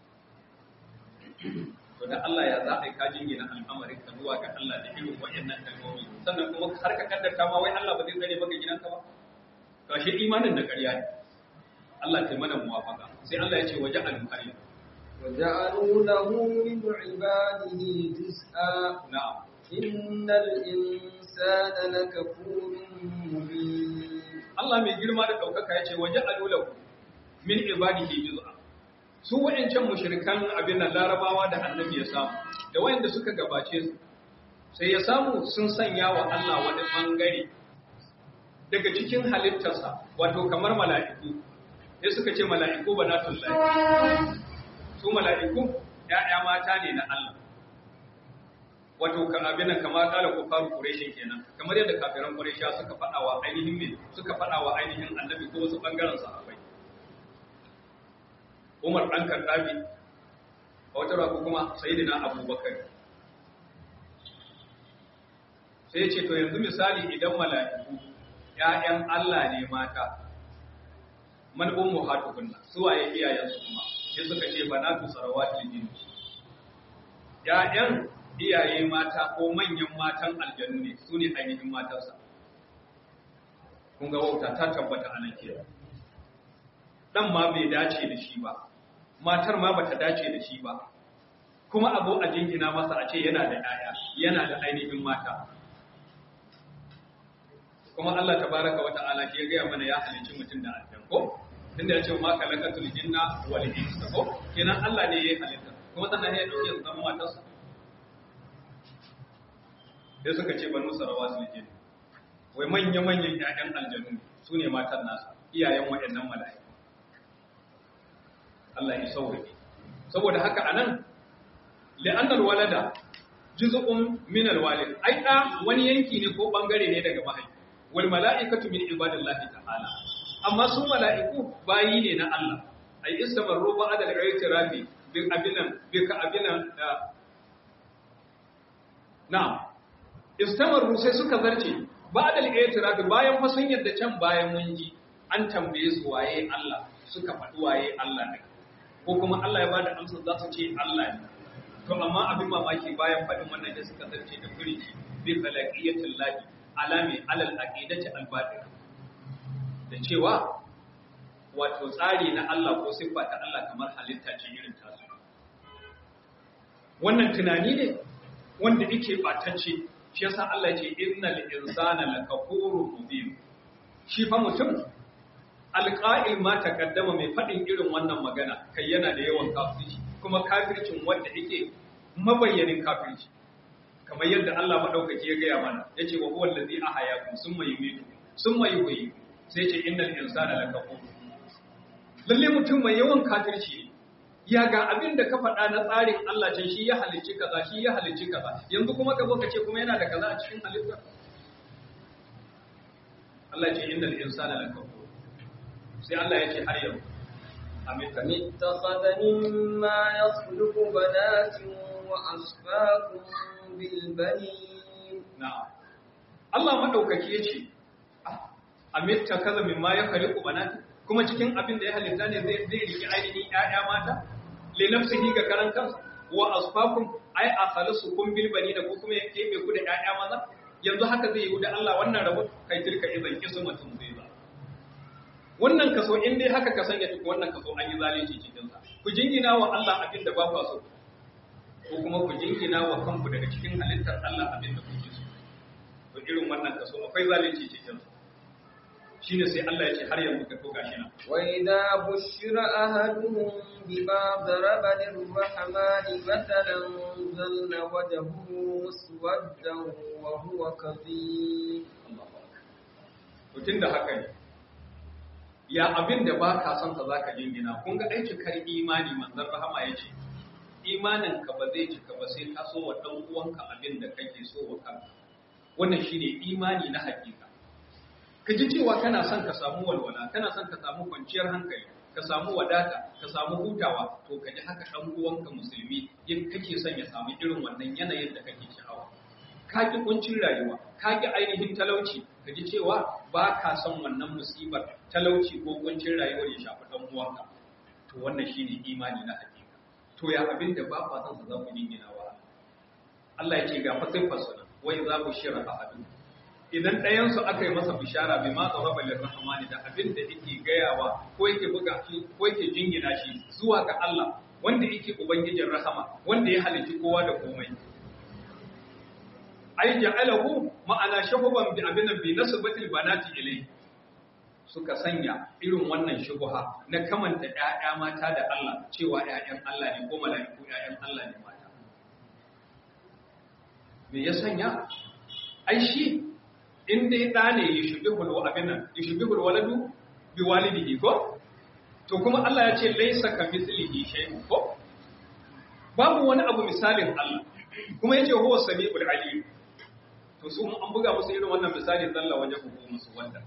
to da Allah ya za a yi kajin gina al'amarin ka zuwa ga Allah da irin waɗannan kalmomi sannan kuma har ka kaddarta ma wai Allah ba zai tsare maka gidanka ba to shi imanin da ƙarya ne Allah ta mana muwafaka sai Allah ya ce waje al-qarim وجعلوا له من عباده جزءا na'am إن الإنسان لكفور مبين Allah mai girma da ɗaukaka ya ce waje alulahu min ibadihi juz'a su wa'ancan mushrikan abin nan larabawa da annabi ya samu da wayanda suka gabace su sai ya samu sun sanya wa Allah wani bangare daga cikin halittarsa wato kamar mala'iku sai suka ce mala'iku banatullahi su mala'iku ya'ya mata ne na Allah wato kan abin nan kamar kala ko faru quraishi kenan kamar yadda kafiran quraisha suka fada wa ainihin me suka fada wa ainihin annabi ko wasu bangaren sahabbai Umar dan Kaddafi a wata rako kuma sayyidina Abubakar sai ce to yanzu misali idan mala'iku ƴaƴan Allah ne mata man ummu hatukunna su waye iyayensu kuma sai suka ce banatu sarawatil jinn ƴaƴan iyaye mata ko manyan matan aljanu ne su ne ainihin matarsa kun ga wauta ta tabbata a nan kenan dan ma bai dace da shi ba matar ma bata dace da shi ba kuma abu a jingina masa a ce yana da yaya yana da ainihin mata kuma Allah tabaraka wa ta'ala shi ya gaya mana ya halicci mutum da aljan ko tunda ya ce ma kalakatul jinna wal insa ko kenan Allah ne ya halitta kuma sannan ya dauke su zama matarsa sai suka ce banu sarawa su jin wai manya-manyan ƴaƴan aljanu su ne matan nasa iyayen waɗannan mala'iku Allah ya sauke saboda haka anan li'annal walada juz'un min alwalid ai da wani yanki ne ko bangare ne daga mahaifi wal mala'ikatu min ibadillahi ta'ala amma su mala'iku bayi ne na Allah ai istamarru ba'da al-i'tirafi bi abinan bi ka abinan na'am istamarru sai suka zarce ba'da al-i'tirafi bayan fa sun yadda can bayan mun ji an tambaye su waye Allah suka faɗi waye Allah ne ko kuma Allah ya bada amsa za su ce Allah ne to amma abin mamaki bayan faɗin wannan da suka zarce da furici bi khalaqiyatil lahi alami alal aqidati al batil da cewa wato tsari na Allah ko siffa ta Allah kamar halitta ce irin tasu wannan tunani ne wanda yake batacce shi yasa Allah ya ce innal insana lakafurun mubin shi fa mutum alqa'il ma takaddama mai faɗin irin wannan magana kai yana da yawan kafirci kuma kafircin wanda yake mabayyanin kafirci kamar yadda Allah madaukaki ya gaya mana yace wa huwa allazi ahyakum summa yumitu summa yuhyi sai ce innal insana lakafur lalle mutum mai yawan kafirci ne ya ga abin da ka faɗa na tsarin Allah can shi ya halicci kaza shi ya halicci kaza yanzu kuma ka zo ka ce kuma yana da kaza a cikin halitta Allah ce innal insana lakafur sai Allah ya ce har yau amin أم اتخذ مما يخلق بنات وأصفاكم بالبنين na'am Allah madaukaki yace amitta kaza mimma ya khaliqu banati kuma cikin abin da ya halitta ne zai zai riki ainihin ƴaƴa mata li nafsihi ga karan kansa wa asfakum ay akhlisukum bil banina ko kuma ya kebe ku da ƴaƴa maza yanzu haka zai yi da Allah wannan rabu kai tilka idan kismatun zai ba wannan kaso in dai haka ka sanya duk wannan kaso an yi zalunci cikin sa ku jingina wa Allah abin da ba ku so ko kuma ku jingina wa kanku daga cikin halittar Allah abin da kuke so to irin wannan kaso akwai zalunci cikin sa shine sai Allah ya ce har yanzu ka toka shi nan وإذا بشر أحدهم بما ضرب للرحمن مثلا ظل وجهه مسودا وهو كظيم to tunda haka ne ya abin da ba ka son ka zaka jingina kun ga ai cikar imani manzon rahama yace imanin ka ba zai cika ba sai ka so wa dan uwanka abin da kake so wa kanka wannan shine imani na hakika ka ji cewa kana son ka samu walwala kana son ka samu kwanciyar hankali ka samu wadata ka samu hutawa to ka ji haka dan uwanka musulmi yin kake son ya samu irin wannan yanayin da kake sha'awa ka ki kuncin rayuwa ka ki ainihin talauci ka ji cewa ba ka son wannan musibar talauci ko kuncin rayuwar ya shafi dan uwanka to wannan shine imani na hakika to ya abin da ba kwa son sa za ku jingina wa Allah ya ce ga fasifar sunan wai za ku shira ahadu idan ɗayansu aka yi masa bishara bai ma tsawon balin rahamani da abin da yake gayawa ko yake buga shi ko yake jingina shi zuwa ga Allah wanda yake ubangijin rahama wanda ya halitta kowa da komai ai ja'alahu ma'ana shahuban bi abin bi nasbatil banati ilai suka sanya irin wannan shubuha na kamanta ƴaƴa mata da Allah cewa ƴaƴan Allah ne ko mala'iku ƴaƴan Allah ne mata me ya sanya ai shi in dai ɗa ne ya shubi hulwa abin nan ya shubi waladu bi walidihi ko to kuma Allah ya ce laisa ka mithlihi shay'un ko babu wani abu misalin Allah kuma yace huwa samiul alim to su an buga musu irin wannan misali zalla waje ku musu wanda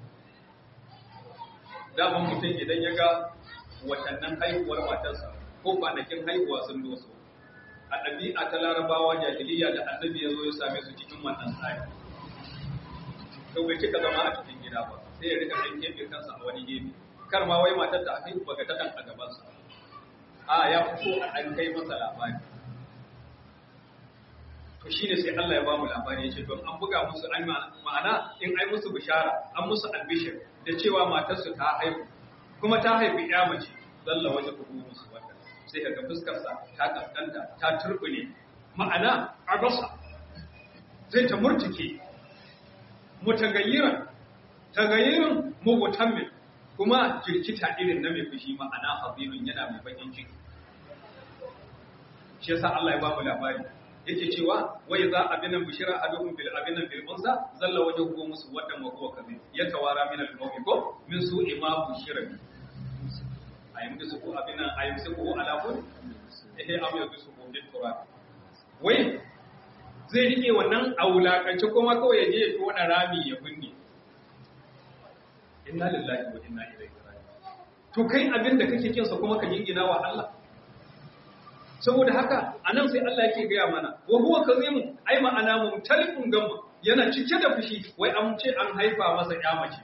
da ban mutum idan ya ga watannan haihuwar matarsa ko kwanakin haihuwa sun doso a ɗabi'a ta larabawa jahiliya da annabi ya zo ya same su cikin wannan tsari to bai cika zama a cikin gida ba sai ya rika ɗan kefe kansa a wani gefe kar ma wai matar ta haihu baga ta a gabansa a ya fito a ɗan kai masa labari to shine sai Allah ya ba mu labari yace to an buga musu an ma'ana in ai musu bishara an musu albishir da cewa matarsu ta haihu kuma ta haifi ya mace zalla waje ku musu wata sai kaga fuskar sa ta kaskanta ta turbune ma'ana abasa zai ta murtike mutagayyiran tagayyirin mugutammin kuma jirkita irin na mai fushi ma'ana hazirun yana mai bakin ciki shi yasa Allah ya ba mu labari yake cewa wai za abinan bishira aduhum bil abinan bil unsa zalla wajhuhu muswaddan wa huwa kadhib yatawara min al qawmi ko min su'i ma bushira bi ayyam da su abinan ayyam su ko ala kun eh am yau su ko bil turab wai zai rike wannan aulakance kuma kawai ya je ya tona rami ya binne inna lillahi wa inna ilaihi raji'un to kai abin da kake kinsa kuma ka jingina wa Allah saboda haka anan sai Allah yake gaya mana wa huwa kazimu ai ma'ana mumtalifun gamma yana cike da fushi wai an ce an haifa masa ya mace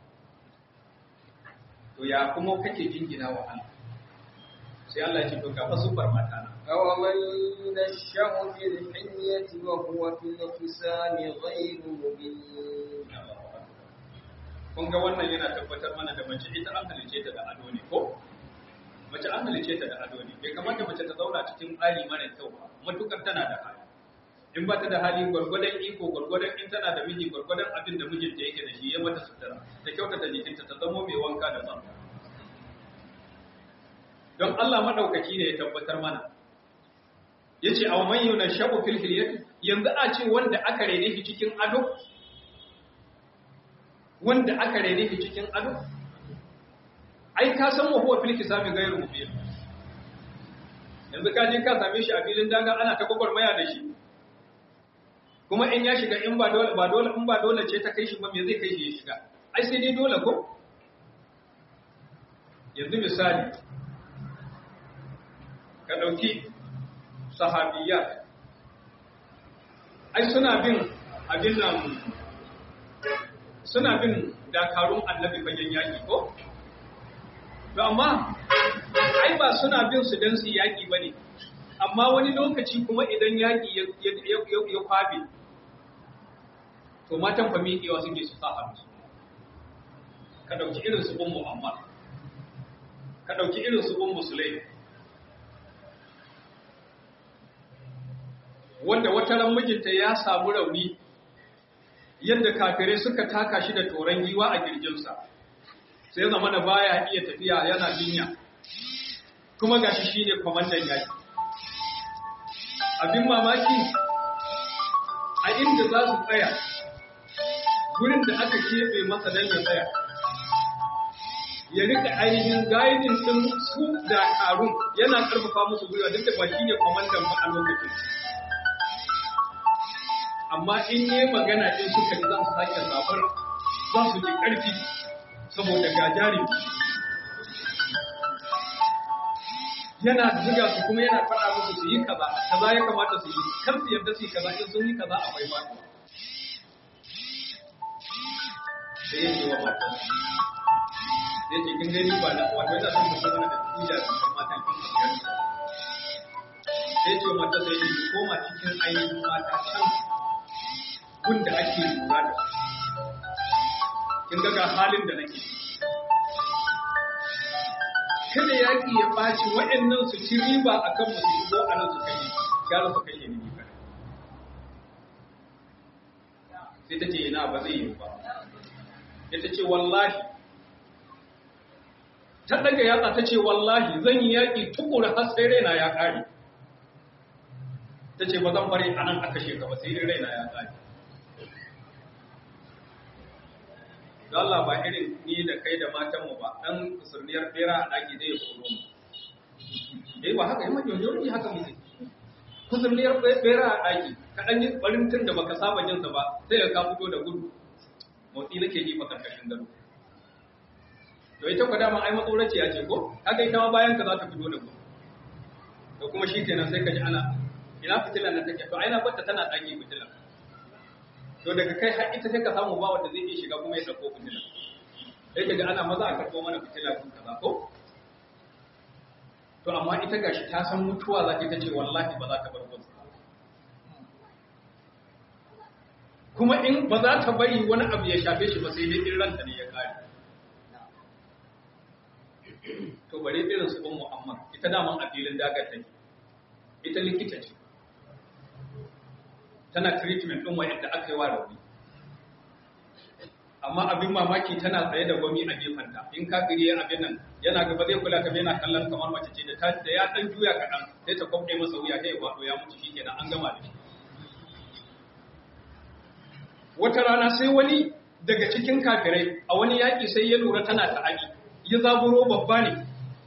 to ya kuma kake jingina wa Allah sai Allah ya ce to ka fa sufar mata na أومن ينشأ في الحلية وهو في الخصام غير مبين kun ga wannan yana tabbatar mana da mace ita an halice ta da ado ne ko mace an halice ta da ado ne bai kamata mace ta zauna cikin tsari mara kyau ba matukar tana da hali in ba ta da hali gwargwadon iko gwargwadon in tana da miji gwargwadon abin da mijinta yake da shi ya mata sutura ta kyautata jikinta ta zamo mai wanka da tsafta don Allah madaukaki ne ya tabbatar mana yace aw man yunashabu fil hilyati yanzu a ce wanda aka rene shi cikin ado wanda aka rene shi cikin ado ai ka san wa huwa fil kisami ghayru mubin yanzu ka je ka same shi a filin daga ana ta gwagwarmaya da shi kuma in ya shiga in ba dole ba dole in ba dole ce ta kai shi ba me zai kai shi ya shiga ai sai dai dole ko yanzu misali ka dauki sahabiyya ai suna bin abin nan suna bin dakarun annabi fagen yaƙi ko? To amma, ai ba suna bin su don su yaƙi ba ne, amma wani lokaci kuma idan yaƙi ya kwabe, to matan famiƙewa suke su sa hannu. Ka ɗauki irin su un Muhammad, ka ɗauki irin su un Musulai, wanda wata ran mijinta ya samu rauni yadda kafirai suka taka shi da toron giwa a girjinsa sai zama da baya iya tafiya yana jinya kuma gashi shine kwamandan yaki abin mamaki a inda za su tsaya gurin da aka keɓe masa don ya tsaya ya rika ainihin gaidin ɗin su da karun yana ƙarfafa musu gwiwa duk da ba shi ne kwamandan ba a lokacin amma in yi magana in suka ji za su sake zabar za su ji ƙarfi saboda gajari yana ziga su kuma yana faɗa musu su yi kaza kaza ya kamata su yi kar su yarda su yi kaza in sun yi kaza akwai ba sai yake wa matan sai ce kin gani ba na wato yana son mutum da tuja da kan matan kin biyar sai ce mata sai yi koma cikin ainihin mata can gunda ake lura da kin ga halin da nake kada yaƙi ya ɓaci waɗannan su ci riba a kan musu shigo a nan su kai gyara su kai ne ni kada sai ta ce ina ba zai yi ba ya ta ce wallahi ta daga yatsa ta ce wallahi zan yi yaƙi tukura har sai raina ya ƙare ta ce ba zan bari a nan aka shekaba sai raina ya ƙare don Allah ba irin ni da kai da matanmu ba ɗan kusurmiyar bera a ɗaki zai koro mu. Dai ba haka yi manyan yau ne haka muke. Kusurmiyar bera a ɗaki, ka ɗan yi ɓarin tun da baka saba jinsa ba, sai ka fito da gudu. Motsi nake ji makarkashin gado. To ita kwa dama ai matsoraci ya ce ko? Haka ita ma bayan ka za ta fito da gudu. To kuma shi kenan sai ka ji ana ina fitilan nan take to ai na bata tana ɗaki fitilan. to daga kai har ita sai ka samu ba wanda zai iya shiga kuma ya dauko fitila sai kaga ana maza a karbo mana fitila kun kaza ko to amma ita gashi ta san mutuwa za ta ce wallahi ba za ta bar gunsa kuma in ba za ta bari wani abu ya shafe shi ba sai dai in ranta ne ya kare to bare irin su ummu amma ita daman a filin dagar take ita likita ce tana treatment ɗin wa'yanda aka yi wa rauni amma abin mamaki tana tsaye da gwami a gefenta in kafiri ya abin nan yana gaba zai kula ka yana kallon kamar mace ce da ta da ya dan juya kaɗan sai ta kwabɗe masa wuya sai ya faɗo ya mutu shikenan an gama da shi wata rana sai wani daga cikin kafirai a wani yaƙi sai ya lura tana ta'adi ya zaburo babba ne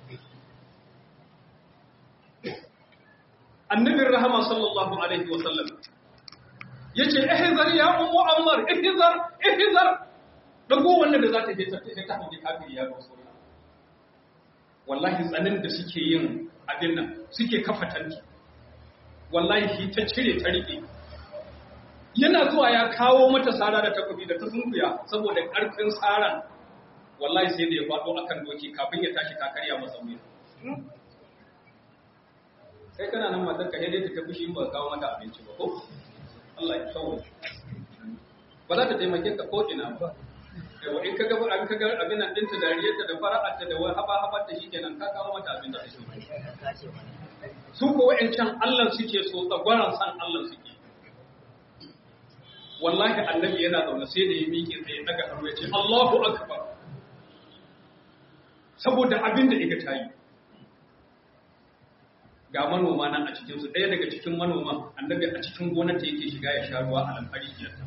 annabin rahama sallallahu alaihi wa sallam yace ihzar ya ummu ammar ihzar ihzar dago wannan da za ta je ta ta hanji kafiri ya rasu wallahi tsanin da suke yin abin nan suke kafa tanti wallahi shi ta cire ta rike yana zuwa ya kawo mata sara da takobi da ta sunkuya saboda karfin saran wallahi sai da ya faɗo akan doki kafin ya tashi kakariya masa wuya sai kana nan matar ka dai ta tafi shi ba kawo mata abinci ba ko Allah ya kawo ba za ta taimake ka ko ina ba yawa in ka ga an ka ga abin nan dinta dariyarta da fara'arta da haba habar ta shikenan ka kawo mata abin da ta shi su ko wa'ancan Allah suke so tsagwaran san Allah suke wallahi annabi yana zaune sai da ya miƙe tsaye daga hannu ya ce Allahu akbar saboda abin da iga tayi ga manoma nan a cikinsu ɗaya daga cikin manoman annabi a cikin gonar ta yake shiga ya sha ruwa a lamfari biyarta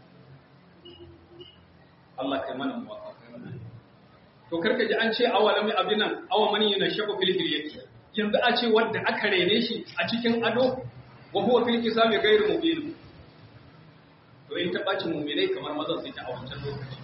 Allah kai mana muwafa to karka ji an ce awalami abin nan awa mani yana shaku fil hilyati yanzu a ce wanda aka rene shi a cikin ado wa huwa fil kisami ghairu mubin to in ta ɓaci muminai kamar mazan sai ta a wancan lokaci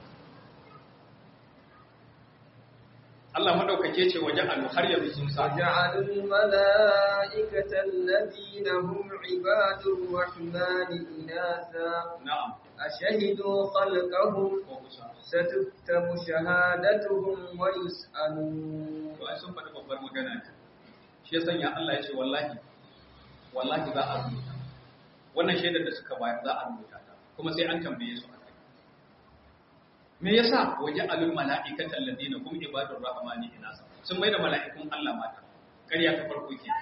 Allah madaukake ce waje alu har yanzu sun sa وجعلوا الملائكة الذين هم عباد الرحمن إناثا na'am أشهدوا خلقهم ko kusa ستكتب شهادتهم ويسألون to ai sun faɗi babbar magana ne shi ya sanya Allah ya ce wallahi wallahi za a rubuta wannan shaidar da suka bayar za a rubuta ta kuma sai an tambaye su akai me yasa waje alul mala'ikata alladina hum ibadur rahmani inasa sun mai da mala'ikun Allah mata ƙarya ta farko ke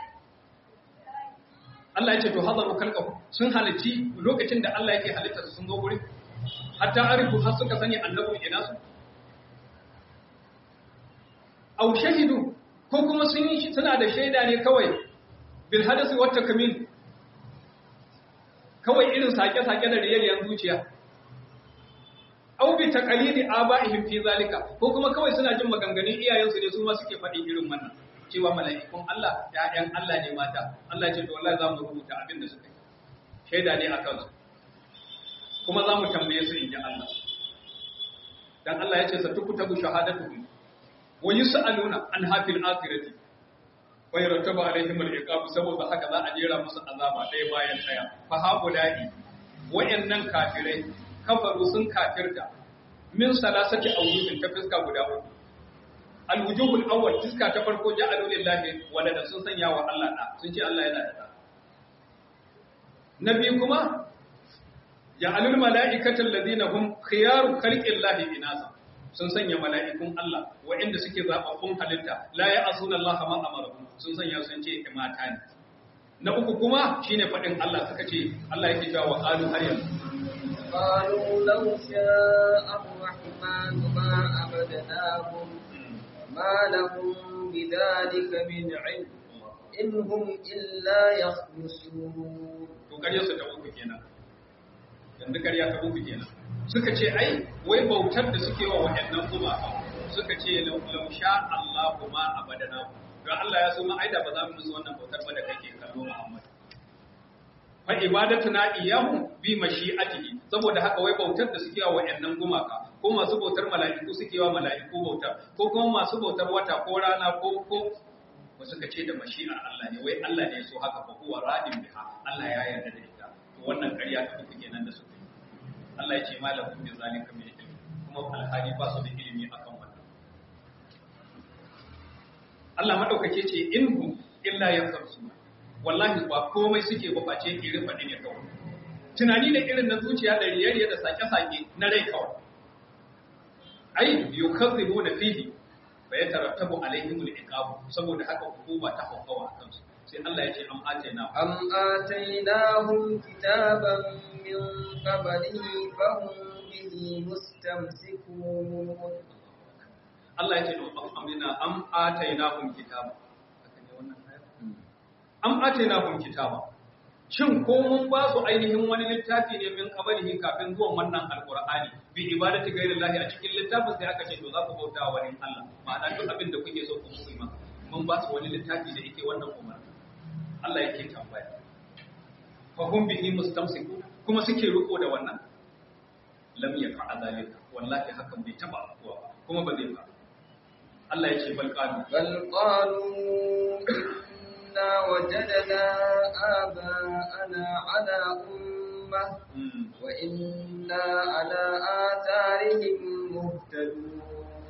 Allah ya ce to hadaru kalqahu sun halitti lokacin da Allah yake halitta su sun zo gurin hatta arifu har suka sani annabi inasu au shahidu ko kuma sun yi suna da shaida ne kawai bil hadasi wat takmin kawai irin sake-sake da riyaliyan zuciya au bi taqalidi aba'ihim fi zalika ko kuma kawai suna jin maganganun iyayensu ne su ma suke faɗi irin wannan cewa mala'ikun Allah ƴaƴan Allah ne mata Allah ya ce to wallahi za mu rubuta abin da suka yi shaida ne akan su kuma za mu tambaye su in ji Allah dan Allah ya ce satukutabu shahadatuhum wa yus'aluna an hafil akhirati wa yarattabu alaihim al-iqab saboda haka za a jera musu azaba ɗaya bayan ɗaya fa haula'i wayannan kafirai kafaru sun kafirta min salasati awjuhin ta fiska guda uku al-wujuhul awwal fiska ta farko ja'alu lillahi walada sun sanya wa Allah da sun ce Allah yana da da nabi kuma ja'alul mala'ikata alladhina hum khiyaru khalqillahi inasa sun sanya mala'ikun Allah waɗanda suke zaɓaɓɓun halitta la ya asuna Allah ma amarahum sun sanya sun ce mata ne na uku kuma shine faɗin Allah suka ce Allah yake cewa wa qalu har yanzu قالوا لو شاء الرحمن ما عبدناهم ما لهم بذلك من علم إن هم إلا يخرصون to ƙarya su ta uku kenan yanzu ƙarya ta uku kenan suka ce ai wai bautar da suke wa waɗannan gumaka suka ce lau sha Allahu ma abadana don Allah ya so ma aida ba za mu musu wannan bautar ba da kake kallo Muhammad fa ibadatuna iyyahu bi mashi'atihi saboda haka wai bautar da suke wa waɗannan gumaka ko masu bautar mala'iku suke wa mala'iku bautar ko kuma masu bautar wata ko rana ko ko ba suka ce da mashi'ar Allah ne wai Allah ne ya so haka fa huwa radin biha Allah ya yarda da ita to wannan ƙarya ta uku kenan da suka yi Allah ya ce malakum bi zalika min ilmi kuma alhali ba su da ilimi akan wannan Allah madaukake ce inhum illa yakharsu wallahi ba komai suke ba face irin faɗi ne kawai tunani da irin na zuciya da riyariya da sake-sake na rai kawai ai yukazzibu na fihi fa yatarattabu alaihim al-iqab saboda haka hukuma ta haukawa a kansu sai Allah ya ce am atayna أم آتيناهم كتابا من قبله فهم به مستمسكون Allah ya ce to amina am atainahum kitaba haka ne wannan ayar am atainahum kitaba shin ko mun ba su ainihin wani littafi ne min qablihi kafin zuwan wannan alqur'ani bi ibadati ghairillahi a cikin littafin sai aka ce to za ku bauta wa wani Allah ma'ana duk abin da kuke so ku musu ma mun ba su wani littafi da yake wannan umarni Allah yake tambaya fa hum bihi mustamsikun kuma suke riko da wannan lam yaqa zalika wallahi hakan bai taba afkuwa ba kuma ba zai faru Allah ya ce bal qalu بل قالوا إنا وجدنا آباءنا على أمة وإنا على آثارهم مهتدون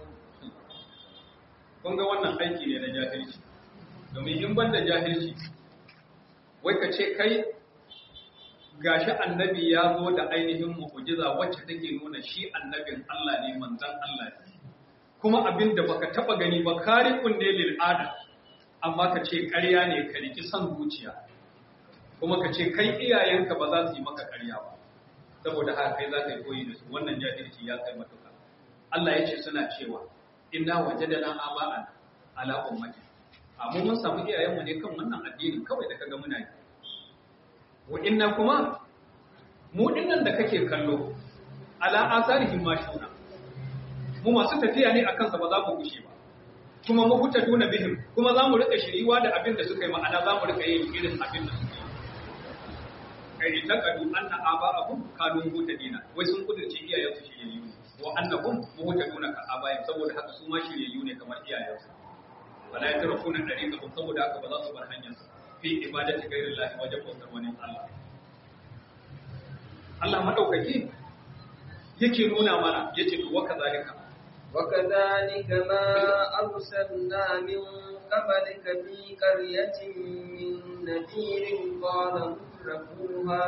kun ga wannan aiki ne na jahilci domin in ban da jahilci wai ka ce kai gashi annabi ya zo da ainihin mu'jiza wacce take nuna shi annabin Allah ne manzon Allah ne kuma abin da baka taba gani ba kariqun ne lil ada amma ka ce ƙarya ne ka riki son zuciya kuma ka ce kai iyayenka ba za su yi maka ƙarya ba saboda haka kai za ka yi koyi da su wannan jahilci ya kai matuka Allah ya ce suna cewa inna wajadana aba'an ala ummati amma mun samu iyayenmu ne kan wannan addinin kawai da kaga muna yi wa inna kuma mu dinnan da kake kallo ala asarihim mashuna mu masu tafiya ne akan sa ba za mu gushe ba kuma mu huta duna bihim kuma za mu rika shiriwa da abin da suka yi ma'ana za mu rika yin irin abin da suka yi kai ita kadu anna aba'ahum kanu mutadina wai sun kudurce iyayen su shiryayyu ne wa annahum muhtaduna ka abayin saboda haka su ma shiryayyu ne kamar iyayen su wala yatrafuna dariqahum saboda haka ba za su bar hanyar su fi ibadati ghairillahi wajen bautar wani Allah Allah madaukaki yake nuna mana yace to wa kazalika وكذلك ما أرسلنا من قبلك في قرية من نذير قال مترفوها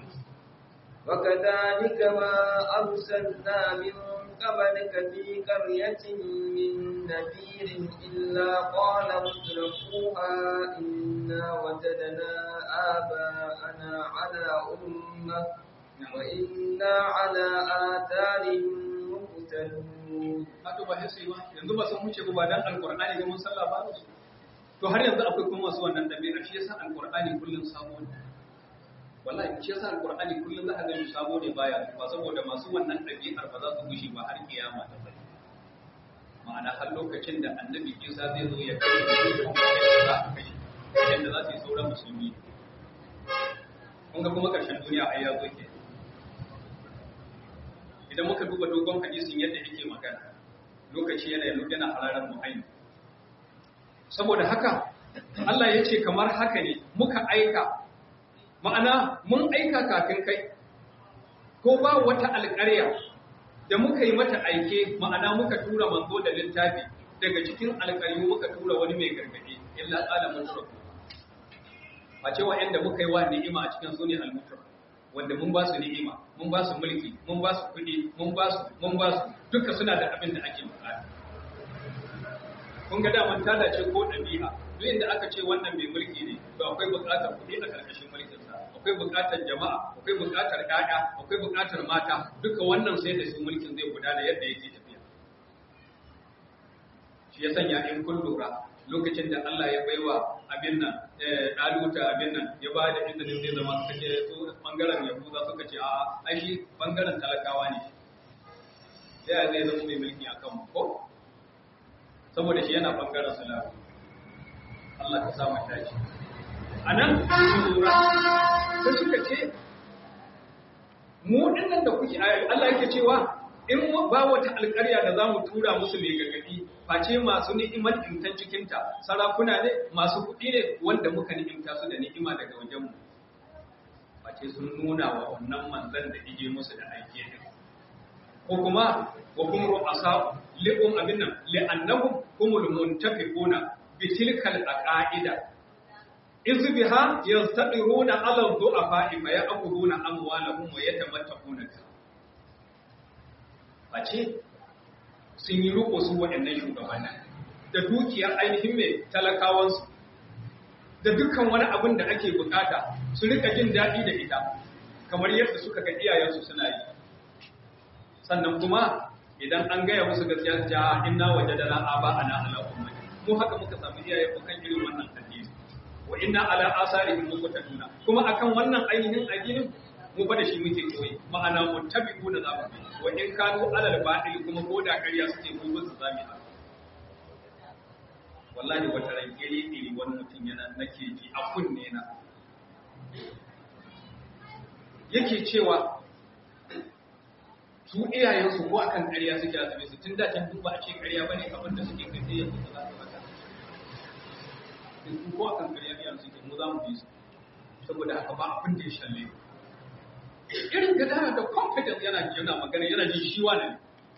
وكذلك ما أرسلنا من قبلك في قرية من نذير إلا قال مترفوها إنا وجدنا آباءنا على أمة وإنا على آثارهم مقتدون Hato ba sai ba yanzu ba sun wuce ba dan alqur'ani ga mun sallah ba su to har yanzu akwai kuma masu wannan dabi'a shi yasa alqur'ani kullun sabo ne wallahi shi yasa alqur'ani kullun za ka ga sabo ne baya ba saboda masu wannan dabi'ar ba za su gushi ba har kiyama ta tsaya ma'ana har lokacin da annabi Isa zai zo ya kai dukkan wanda za a kai yadda za su yi sauran musulmi kun ga kuma karshen duniya ai ya zo ke idan muka duba dogon hadisin yadda yake magana lokaci yana yana hararar mu'ayin saboda haka Allah ya ce kamar haka ne muka aika ma'ana mun aika kafin kai ko ba wata alƙarya da muka yi mata aike ma'ana muka tura manzo da littafi daga cikin alƙaryu muka tura wani mai gargaɗi illa tsala mutura a cewa yadda muka yi wa ni'ima a cikin sune al-mutura wanda mun ba su ni'ima mun ba su mulki mun ba su kuɗi mun ba su mun ba su duka suna da abin da ake bukata kun ga daman ta dace ko ɗabi'a duk inda aka ce wannan mai mulki ne to akwai buƙatar kuɗi a ƙarƙashin mulkin sa akwai buƙatar jama'a akwai buƙatar ƴaƴa akwai buƙatar mata duka wannan sai da su mulkin zai gudana yadda yake tafiya shi ya sanya in kun lura lokacin da Allah ya baiwa abin nan ɗaluta abin nan ya ba da izinin zai zama suka ce su ɓangaren yahuza suka ce a ai shi ɓangaren talakawa ne sai a zai zama mai mulki a kan ko saboda shi yana ɓangaren salamu Allah ka samu tashi a nan su lura sai suka ce mu ɗinnan da kuke Allah yake cewa in ba wata alƙarya da za mu tura musu mai gargaɗi face masu ni'imar imtan cikinta sarakuna ne masu kuɗi ne wanda muka ni'imta su da ni'ima daga wajenmu face sun nuna wa wannan manzan da ije musu da aike ne ko kuma wa kum ru'asa li'um abin nan li'annahum humul muntafiquna bi tilkal aqaida iz biha yastadiruna ala du'afa fa ya'khuduna amwalahum wa yatamattaquna face sun yi riko su waɗannan shugabannin da dukiyar ainihin mai talakawansu da dukkan wani abin da ake bukata su rika jin daɗi da ita kamar yadda suka ga iyayensu suna yi sannan kuma idan an gaya musu gaskiya su ja inna wajadana aba ana ala ummati mu haka muka samu iyaye ko kan irin wannan addini wa inna ala asarihim muqtaduna kuma akan wannan ainihin addinin mu fa da shi muke koyi ma'ana muttabi'u da zamu bi wa in kanu alal batil kuma ko da ƙarya suke ko ba su zami haka wallahi wata ran iri iri wani mutum yana nake ji a kunne na yake cewa su iyayensu ko akan ƙarya suke azabe su tun da can duk ba a ce ƙarya bane abin da suke kai sai yanzu za su mata su ko akan ƙarya iyayen suke mu za mu bi su saboda haka ba abin da ya shalle irin gadara da confidence yana yana magana yana jin shi wani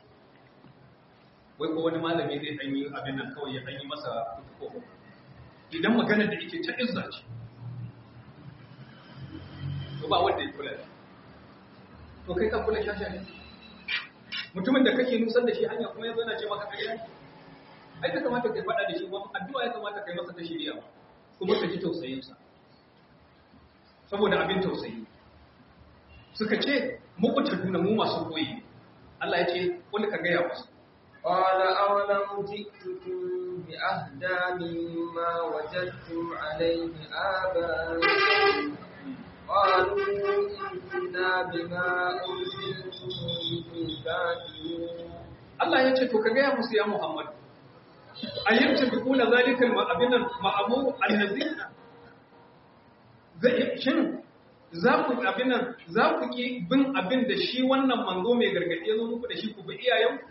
wai ko wani malami zai dan yi abin nan kawai ya dan yi masa kutuko idan magana da yake ta izza ce to ba wanda ya kula to kai ka kula shasha ne mutumin da kake nusar da shi hanya kuma yanzu yana ce maka ƙarya ai ka kamata kai faɗa da shi wani addu'a ya kamata kai masa ta shirya kuma ka ji tausayinsa saboda abin tausayi suka ce muku ta nuna mu masu koyi Allah ya ce kul ka gaya musu قال أولم جئتكم بأهدى مما وجدتم عليه آباءكم قالوا إنا بما أرسلتم به كافرون Allah ya ce to ka gaya musu ya Muhammad ayyanta bi kula zalikal ma'abinan ma'amur allazi zai shin za ku abinan za ku ki bin abin da shi wannan manzo mai gargadi ya zo muku da shi ku bi iyayen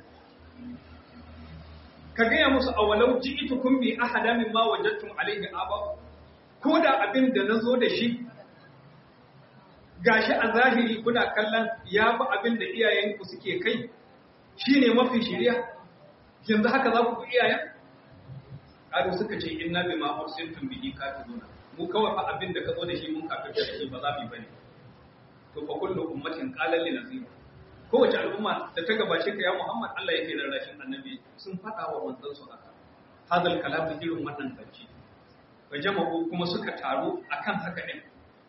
ka gaya musu awalau ji'tukum bi ahada mimma wajadtum alayhi aba ko da abin da nazo da shi gashi a zahiri kuna kallon ya fi abin da iyayenku suke kai shi ne mafi shirya yanzu haka za ku fi iyayen ƙaru suka ce inna bi ma ursiltum bihi kafiruna mu kawai fa abin da ka zo da shi mun kafir da shi ba za mu bane to fa kullu ummatin qalan li nazir kowace al'umma da ta gabace ka ya Muhammad Allah yake rarrashin annabi sun faɗa wa manzon su haka hadal kalamu irin wannan zance wa jama'u kuma suka taru akan haka din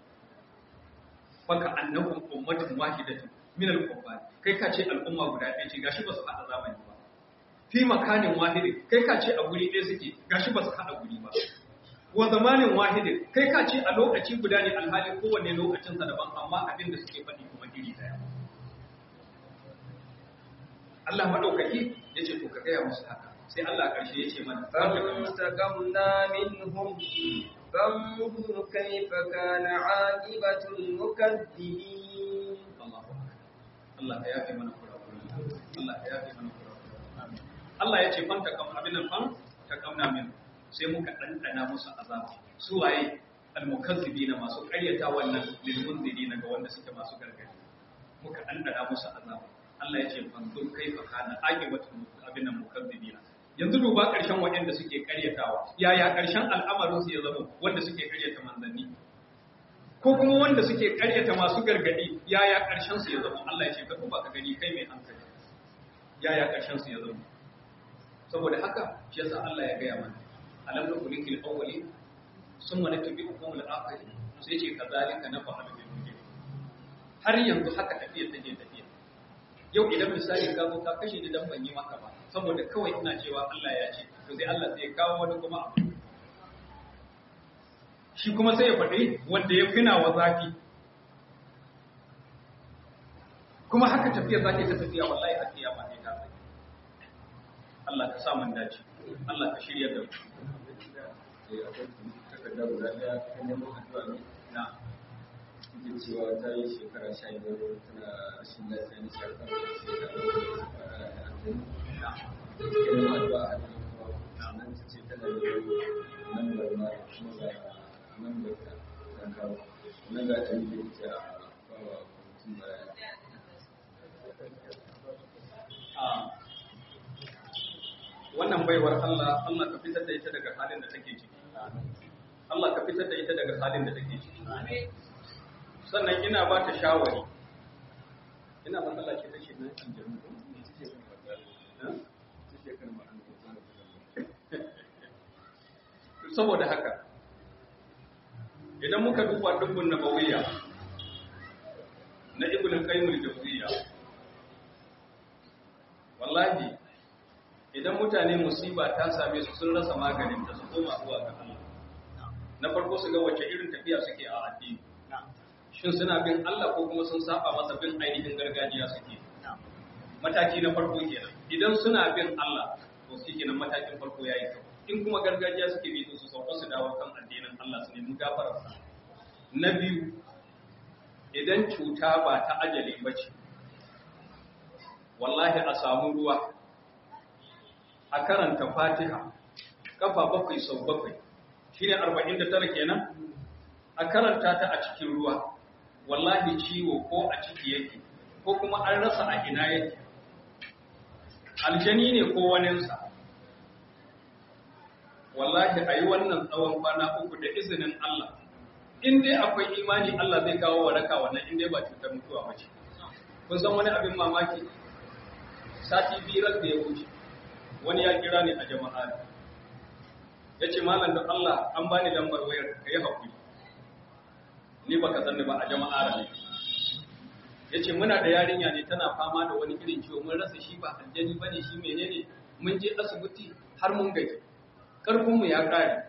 faka annahum ummatun wahidatun min al-kuffar kai ka ce al'umma guda ɗaya ce gashi ba su haɗa zamani ba fi makanin wahidin kai ka ce a guri ɗaya suke gashi ba su haɗa guri ba wa zamanin wahidin kai ka ce a lokaci guda ne alhalin kowanne lokacin sa daban amma abin da suke faɗi kuma iri ɗaya Allah madaukaki ya ce to ka gaya musu haka sai Allah ƙarshe ya ce mana فانتقمنا منهم فانظر كيف كان عاقبة المكذبين Allah ka yafe mana kurakuran Allah ka yafe mana kurakuran Allah ya ce fan ta kam abin nan fan ta kamna min sai muka dandana musu azaba su waye almukazzibina masu ƙaryata wannan lil munzirina ga wanda suke masu gargadi muka dandana musu azaba Allah ya ce fan dur kaifa kana aqibatu abin nan mukazzibina yanzu duba ƙarshen waɗanda suke ƙaryatawa yaya ƙarshen al'amarin su ya zama wanda suke ƙaryata manzanni ko kuma wanda suke ƙaryata masu gargadi yaya ƙarshen su ya zama Allah ya ce ka duba ka gani kai mai hankali yaya ƙarshen su ya zama saboda haka shi yasa Allah ya gaya mana alam nukulikil awwali summa natbi'ukum al-akhir sai ce kazalika nafa'alu bil mujrimin har yanzu haka tafiya take tafiya yau idan misali ka zo ka kashe ni dan ban yi maka ba saboda kawai ina cewa Allah ya ce to sai Allah sai ya kawo wani kuma abu shi kuma sai ya faɗi wanda ya fina wa zafi kuma haka tafiya zaki ta tafiya wallahi har kiyama ne ta tsaye Allah ka sa mun dace Allah ka shirya da mu takarda guda ɗaya kan neman addu'a ne na ita cewa ta yi shekara sha biyar tana rashin lafiya na shekara sai da fara da aljanu na take neman addu'a a nan kuma nan ta ce tana da lambar ma da kuma ga lambar ta ta kawo nan ga ta yi da ita a bawa mutum baya a wannan baiwar Allah Allah ka fitar da ita daga halin da take ciki Allah ka fitar da ita daga halin da take ciki sannan ina ba ta shawari ina matsala ce take nan kan jami'a ne take kan matsala take kan matsala saboda haka idan muka duba dubbun nabawiyya na ibn qayyim al-jawziyya wallahi idan mutane musiba ta same su sun rasa maganin ta su koma zuwa ga Allah na farko su ga wace irin tafiya suke a addini shin suna bin Allah ko kuma sun saba masa bin ainihin gargajiya suke mataki na farko kenan idan suna bin Allah to shi kenan matakin farko yayi kyau in kuma gargajiya suke bi su sauka su dawo kan addinin Allah su nemi gafarar sa na biyu idan cuta ba ta ajali ba ce wallahi a samu ruwa a karanta fatiha kafa bakwai sau bakwai shi ne arba'in da tara kenan a karanta ta a cikin ruwa wallahi ciwo ko a ciki yake ko kuma an rasa a ina yake aljani ne ko waninsa wallahi a yi wannan tsawon kwana uku da izinin Allah in dai akwai imani Allah zai kawo waraka wannan in dai ba cutar mutuwa ba ce kun san wani abin mamaki sati birar da ya wuce wani ya kira ni a jama'a ya ce malam da Allah an bani lambar wayar ka yi haƙuri ni ba ka sanni ba a jama'a ne ya ce muna da yarinya ne tana fama da wani irin ciwo mun rasa shi ba aljani ba ne shi menene mun je asibiti har mun gaji ƙarfinmu ya ƙare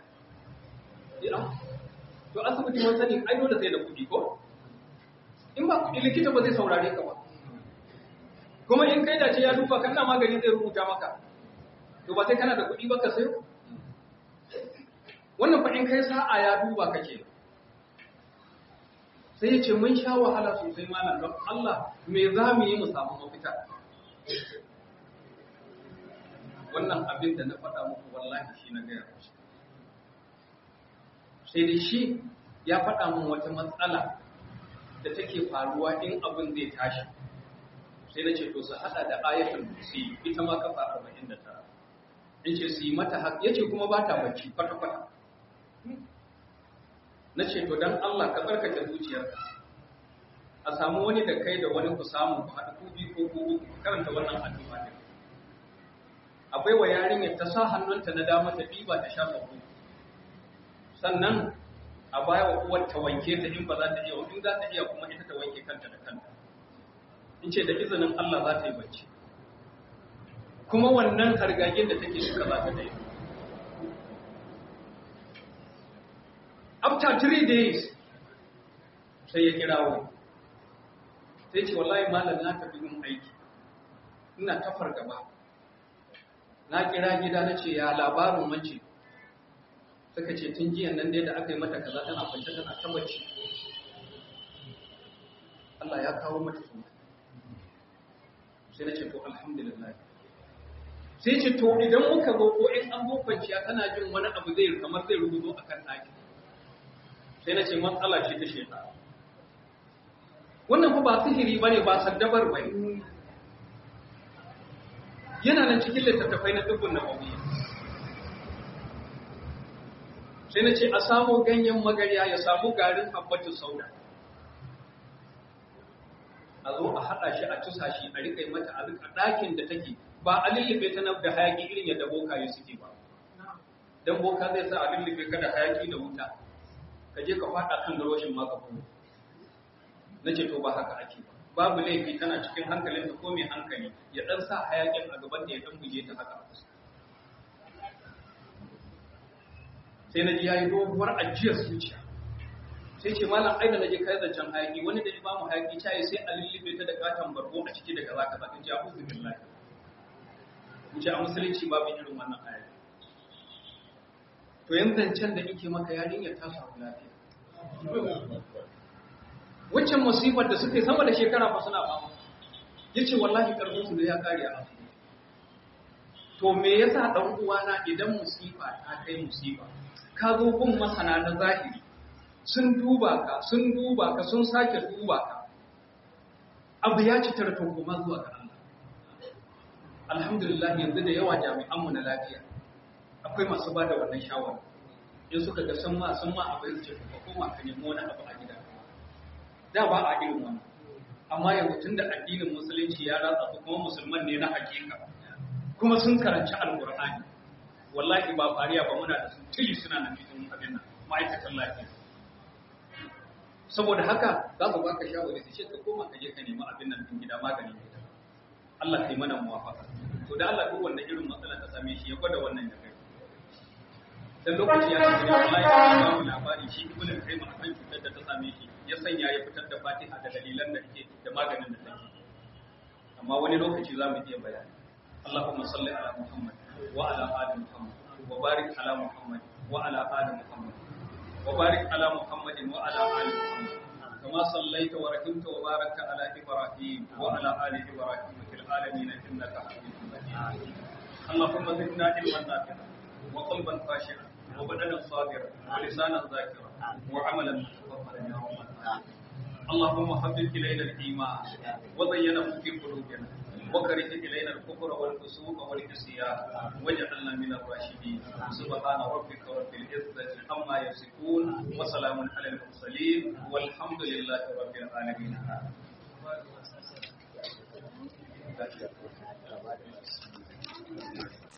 to asibiti mun sani ai dole sai da kuɗi ko in ba kuɗi likita ba zai saurare ka ba kuma in kai dace ya duba kana magani zai rubuta maka to ba sai kana da kuɗi ba ka sayo wannan fa in kai sa'a ya duba kake sai ya ce mun sha wahala sosai malam don Allah me za mu yi mu samu mafita wannan abin da na faɗa muku wallahi shi na gaya musu sai dai shi ya faɗa min wata matsala da take faruwa in abin zai tashi sai na ce to su haɗa da ayatul kursi ita ma kafa 49 in ce su yi mata haka yace kuma ba ta bacci kwata-kwata na ce to don Allah ka tsarkake zuciyarka a samu wani da kai da wani ku samu ku haɗu ku biyu ko ku uku karanta wannan addu'a din akwai wa yarinyar ta sa hannunta na dama ta ɗiba ta shafa ku sannan a baya wa uwar ta wanke ta in ba za ta iya in za ta iya kuma ita ta wanke kanta da kanta in ce da izinin Allah za ta yi bacci kuma wannan hargagen da take duka za ta daina after three days sai ya kirawo sai ce wallahi malam na tafi yin aiki ina tafar gaba na kira gida na ce ya labarin mace suka ce tun jiyan nan dai da aka yi mata kaza tana kwance tana tabbaci Allah ya kawo mata suna sai na ce to alhamdulillah sai ce to idan muka zo ko in an zo kwanciya tana jin wani abu zai kamar zai rubuto akan ɗaki sai na ce matsala ce ta sheta wannan fa ba sihiri bane ba saddabar bane yana nan cikin littattafai na dubbun nabawiyya sai na ce a samu ganyen magarya ya samu garin habbatu sauda a zo a haɗa shi a tusa shi a riƙa mata a riƙa ɗakin da take ba a lullube ta na da hayaƙi irin yadda bokaye suke ba dan boka zai sa a lullube ka da hayaƙi da wuta ka je ka faɗa kan garwashin maka kuma na ce to ba haka ake ba babu laifi tana cikin hankalin ta ko mai hankali ya ɗan sa hayaƙin a gaban da ya ɗan buje ta haka sai na ji ya yi doguwar ajiyar zuciya sai ce malam aida na je kai zancen hayaki wani da imamu hayaki ta yi sai a lullube ta da katon bargo a ciki da kaza kaza in ji abu zubin lafi in ce a musulunci babu irin wannan hayaki to yan zancen da ike maka yarinyar ta samu lafiya waccan musibar da suka yi sama da shekara ba suna fama ya ce wallahi karfin su da ya kare a asibiti to me yasa dan uwana idan musifa ta kai musifa ka zo gun masana na zahiri sun duba ka sun duba ka sun sake duba ka abu ya ci tarton kuma zuwa ga Allah alhamdulillah yanzu da yawa jami'anmu na lafiya akwai masu ba da wannan shawara in suka ga sun ma sun ma abu ya ce ka koma ka nemi wani abu a gida da ba a irin wannan amma yanzu tun da addinin musulunci ya ratsa su kuma musulman ne na hakika kuma sun karanci alkur'ani wallahi ba fariya ba muna da su tili suna nan cikin abin nan ma'aikatan lafiya saboda haka za mu baka shawari su ce ka koma ka je ka nemi abin nan din gida maganin gida Allah kai mana muwafaka to da Allah duk wanda irin matsala ta same shi ya gwada wannan da kai dan lokaci ya tafi da wallahi ya ba mu labari shi ibnu al-qayyim akan cutar da ta same shi ya sanya ya fitar da Fatiha da dalilan da take da maganin da take amma wani lokaci za mu iya bayani Allahumma salli ala Muhammad wa ala ali Muhammad wa barik ala Muhammad wa ala ali Muhammad wa barik ala Muhammad wa ala ali Muhammad كما صليت ورحمت وباركت على إبراهيم وعلى آل إبراهيم في العالمين إنك حميد مجيد اللهم زدنا علما نافعا وقلبا خاشعا وبدنا صابرا ولسانا ذاكرا وعملا متقبلا يا رب العالمين اللهم حبب إلينا الإيمان وزينه في قلوبنا وكره إلينا الكفر والفسوق والعصيان واجعلنا من الراشدين سبحان ربك رب العزة عما يصفون وسلام على المرسلين والحمد لله رب العالمين Thank you.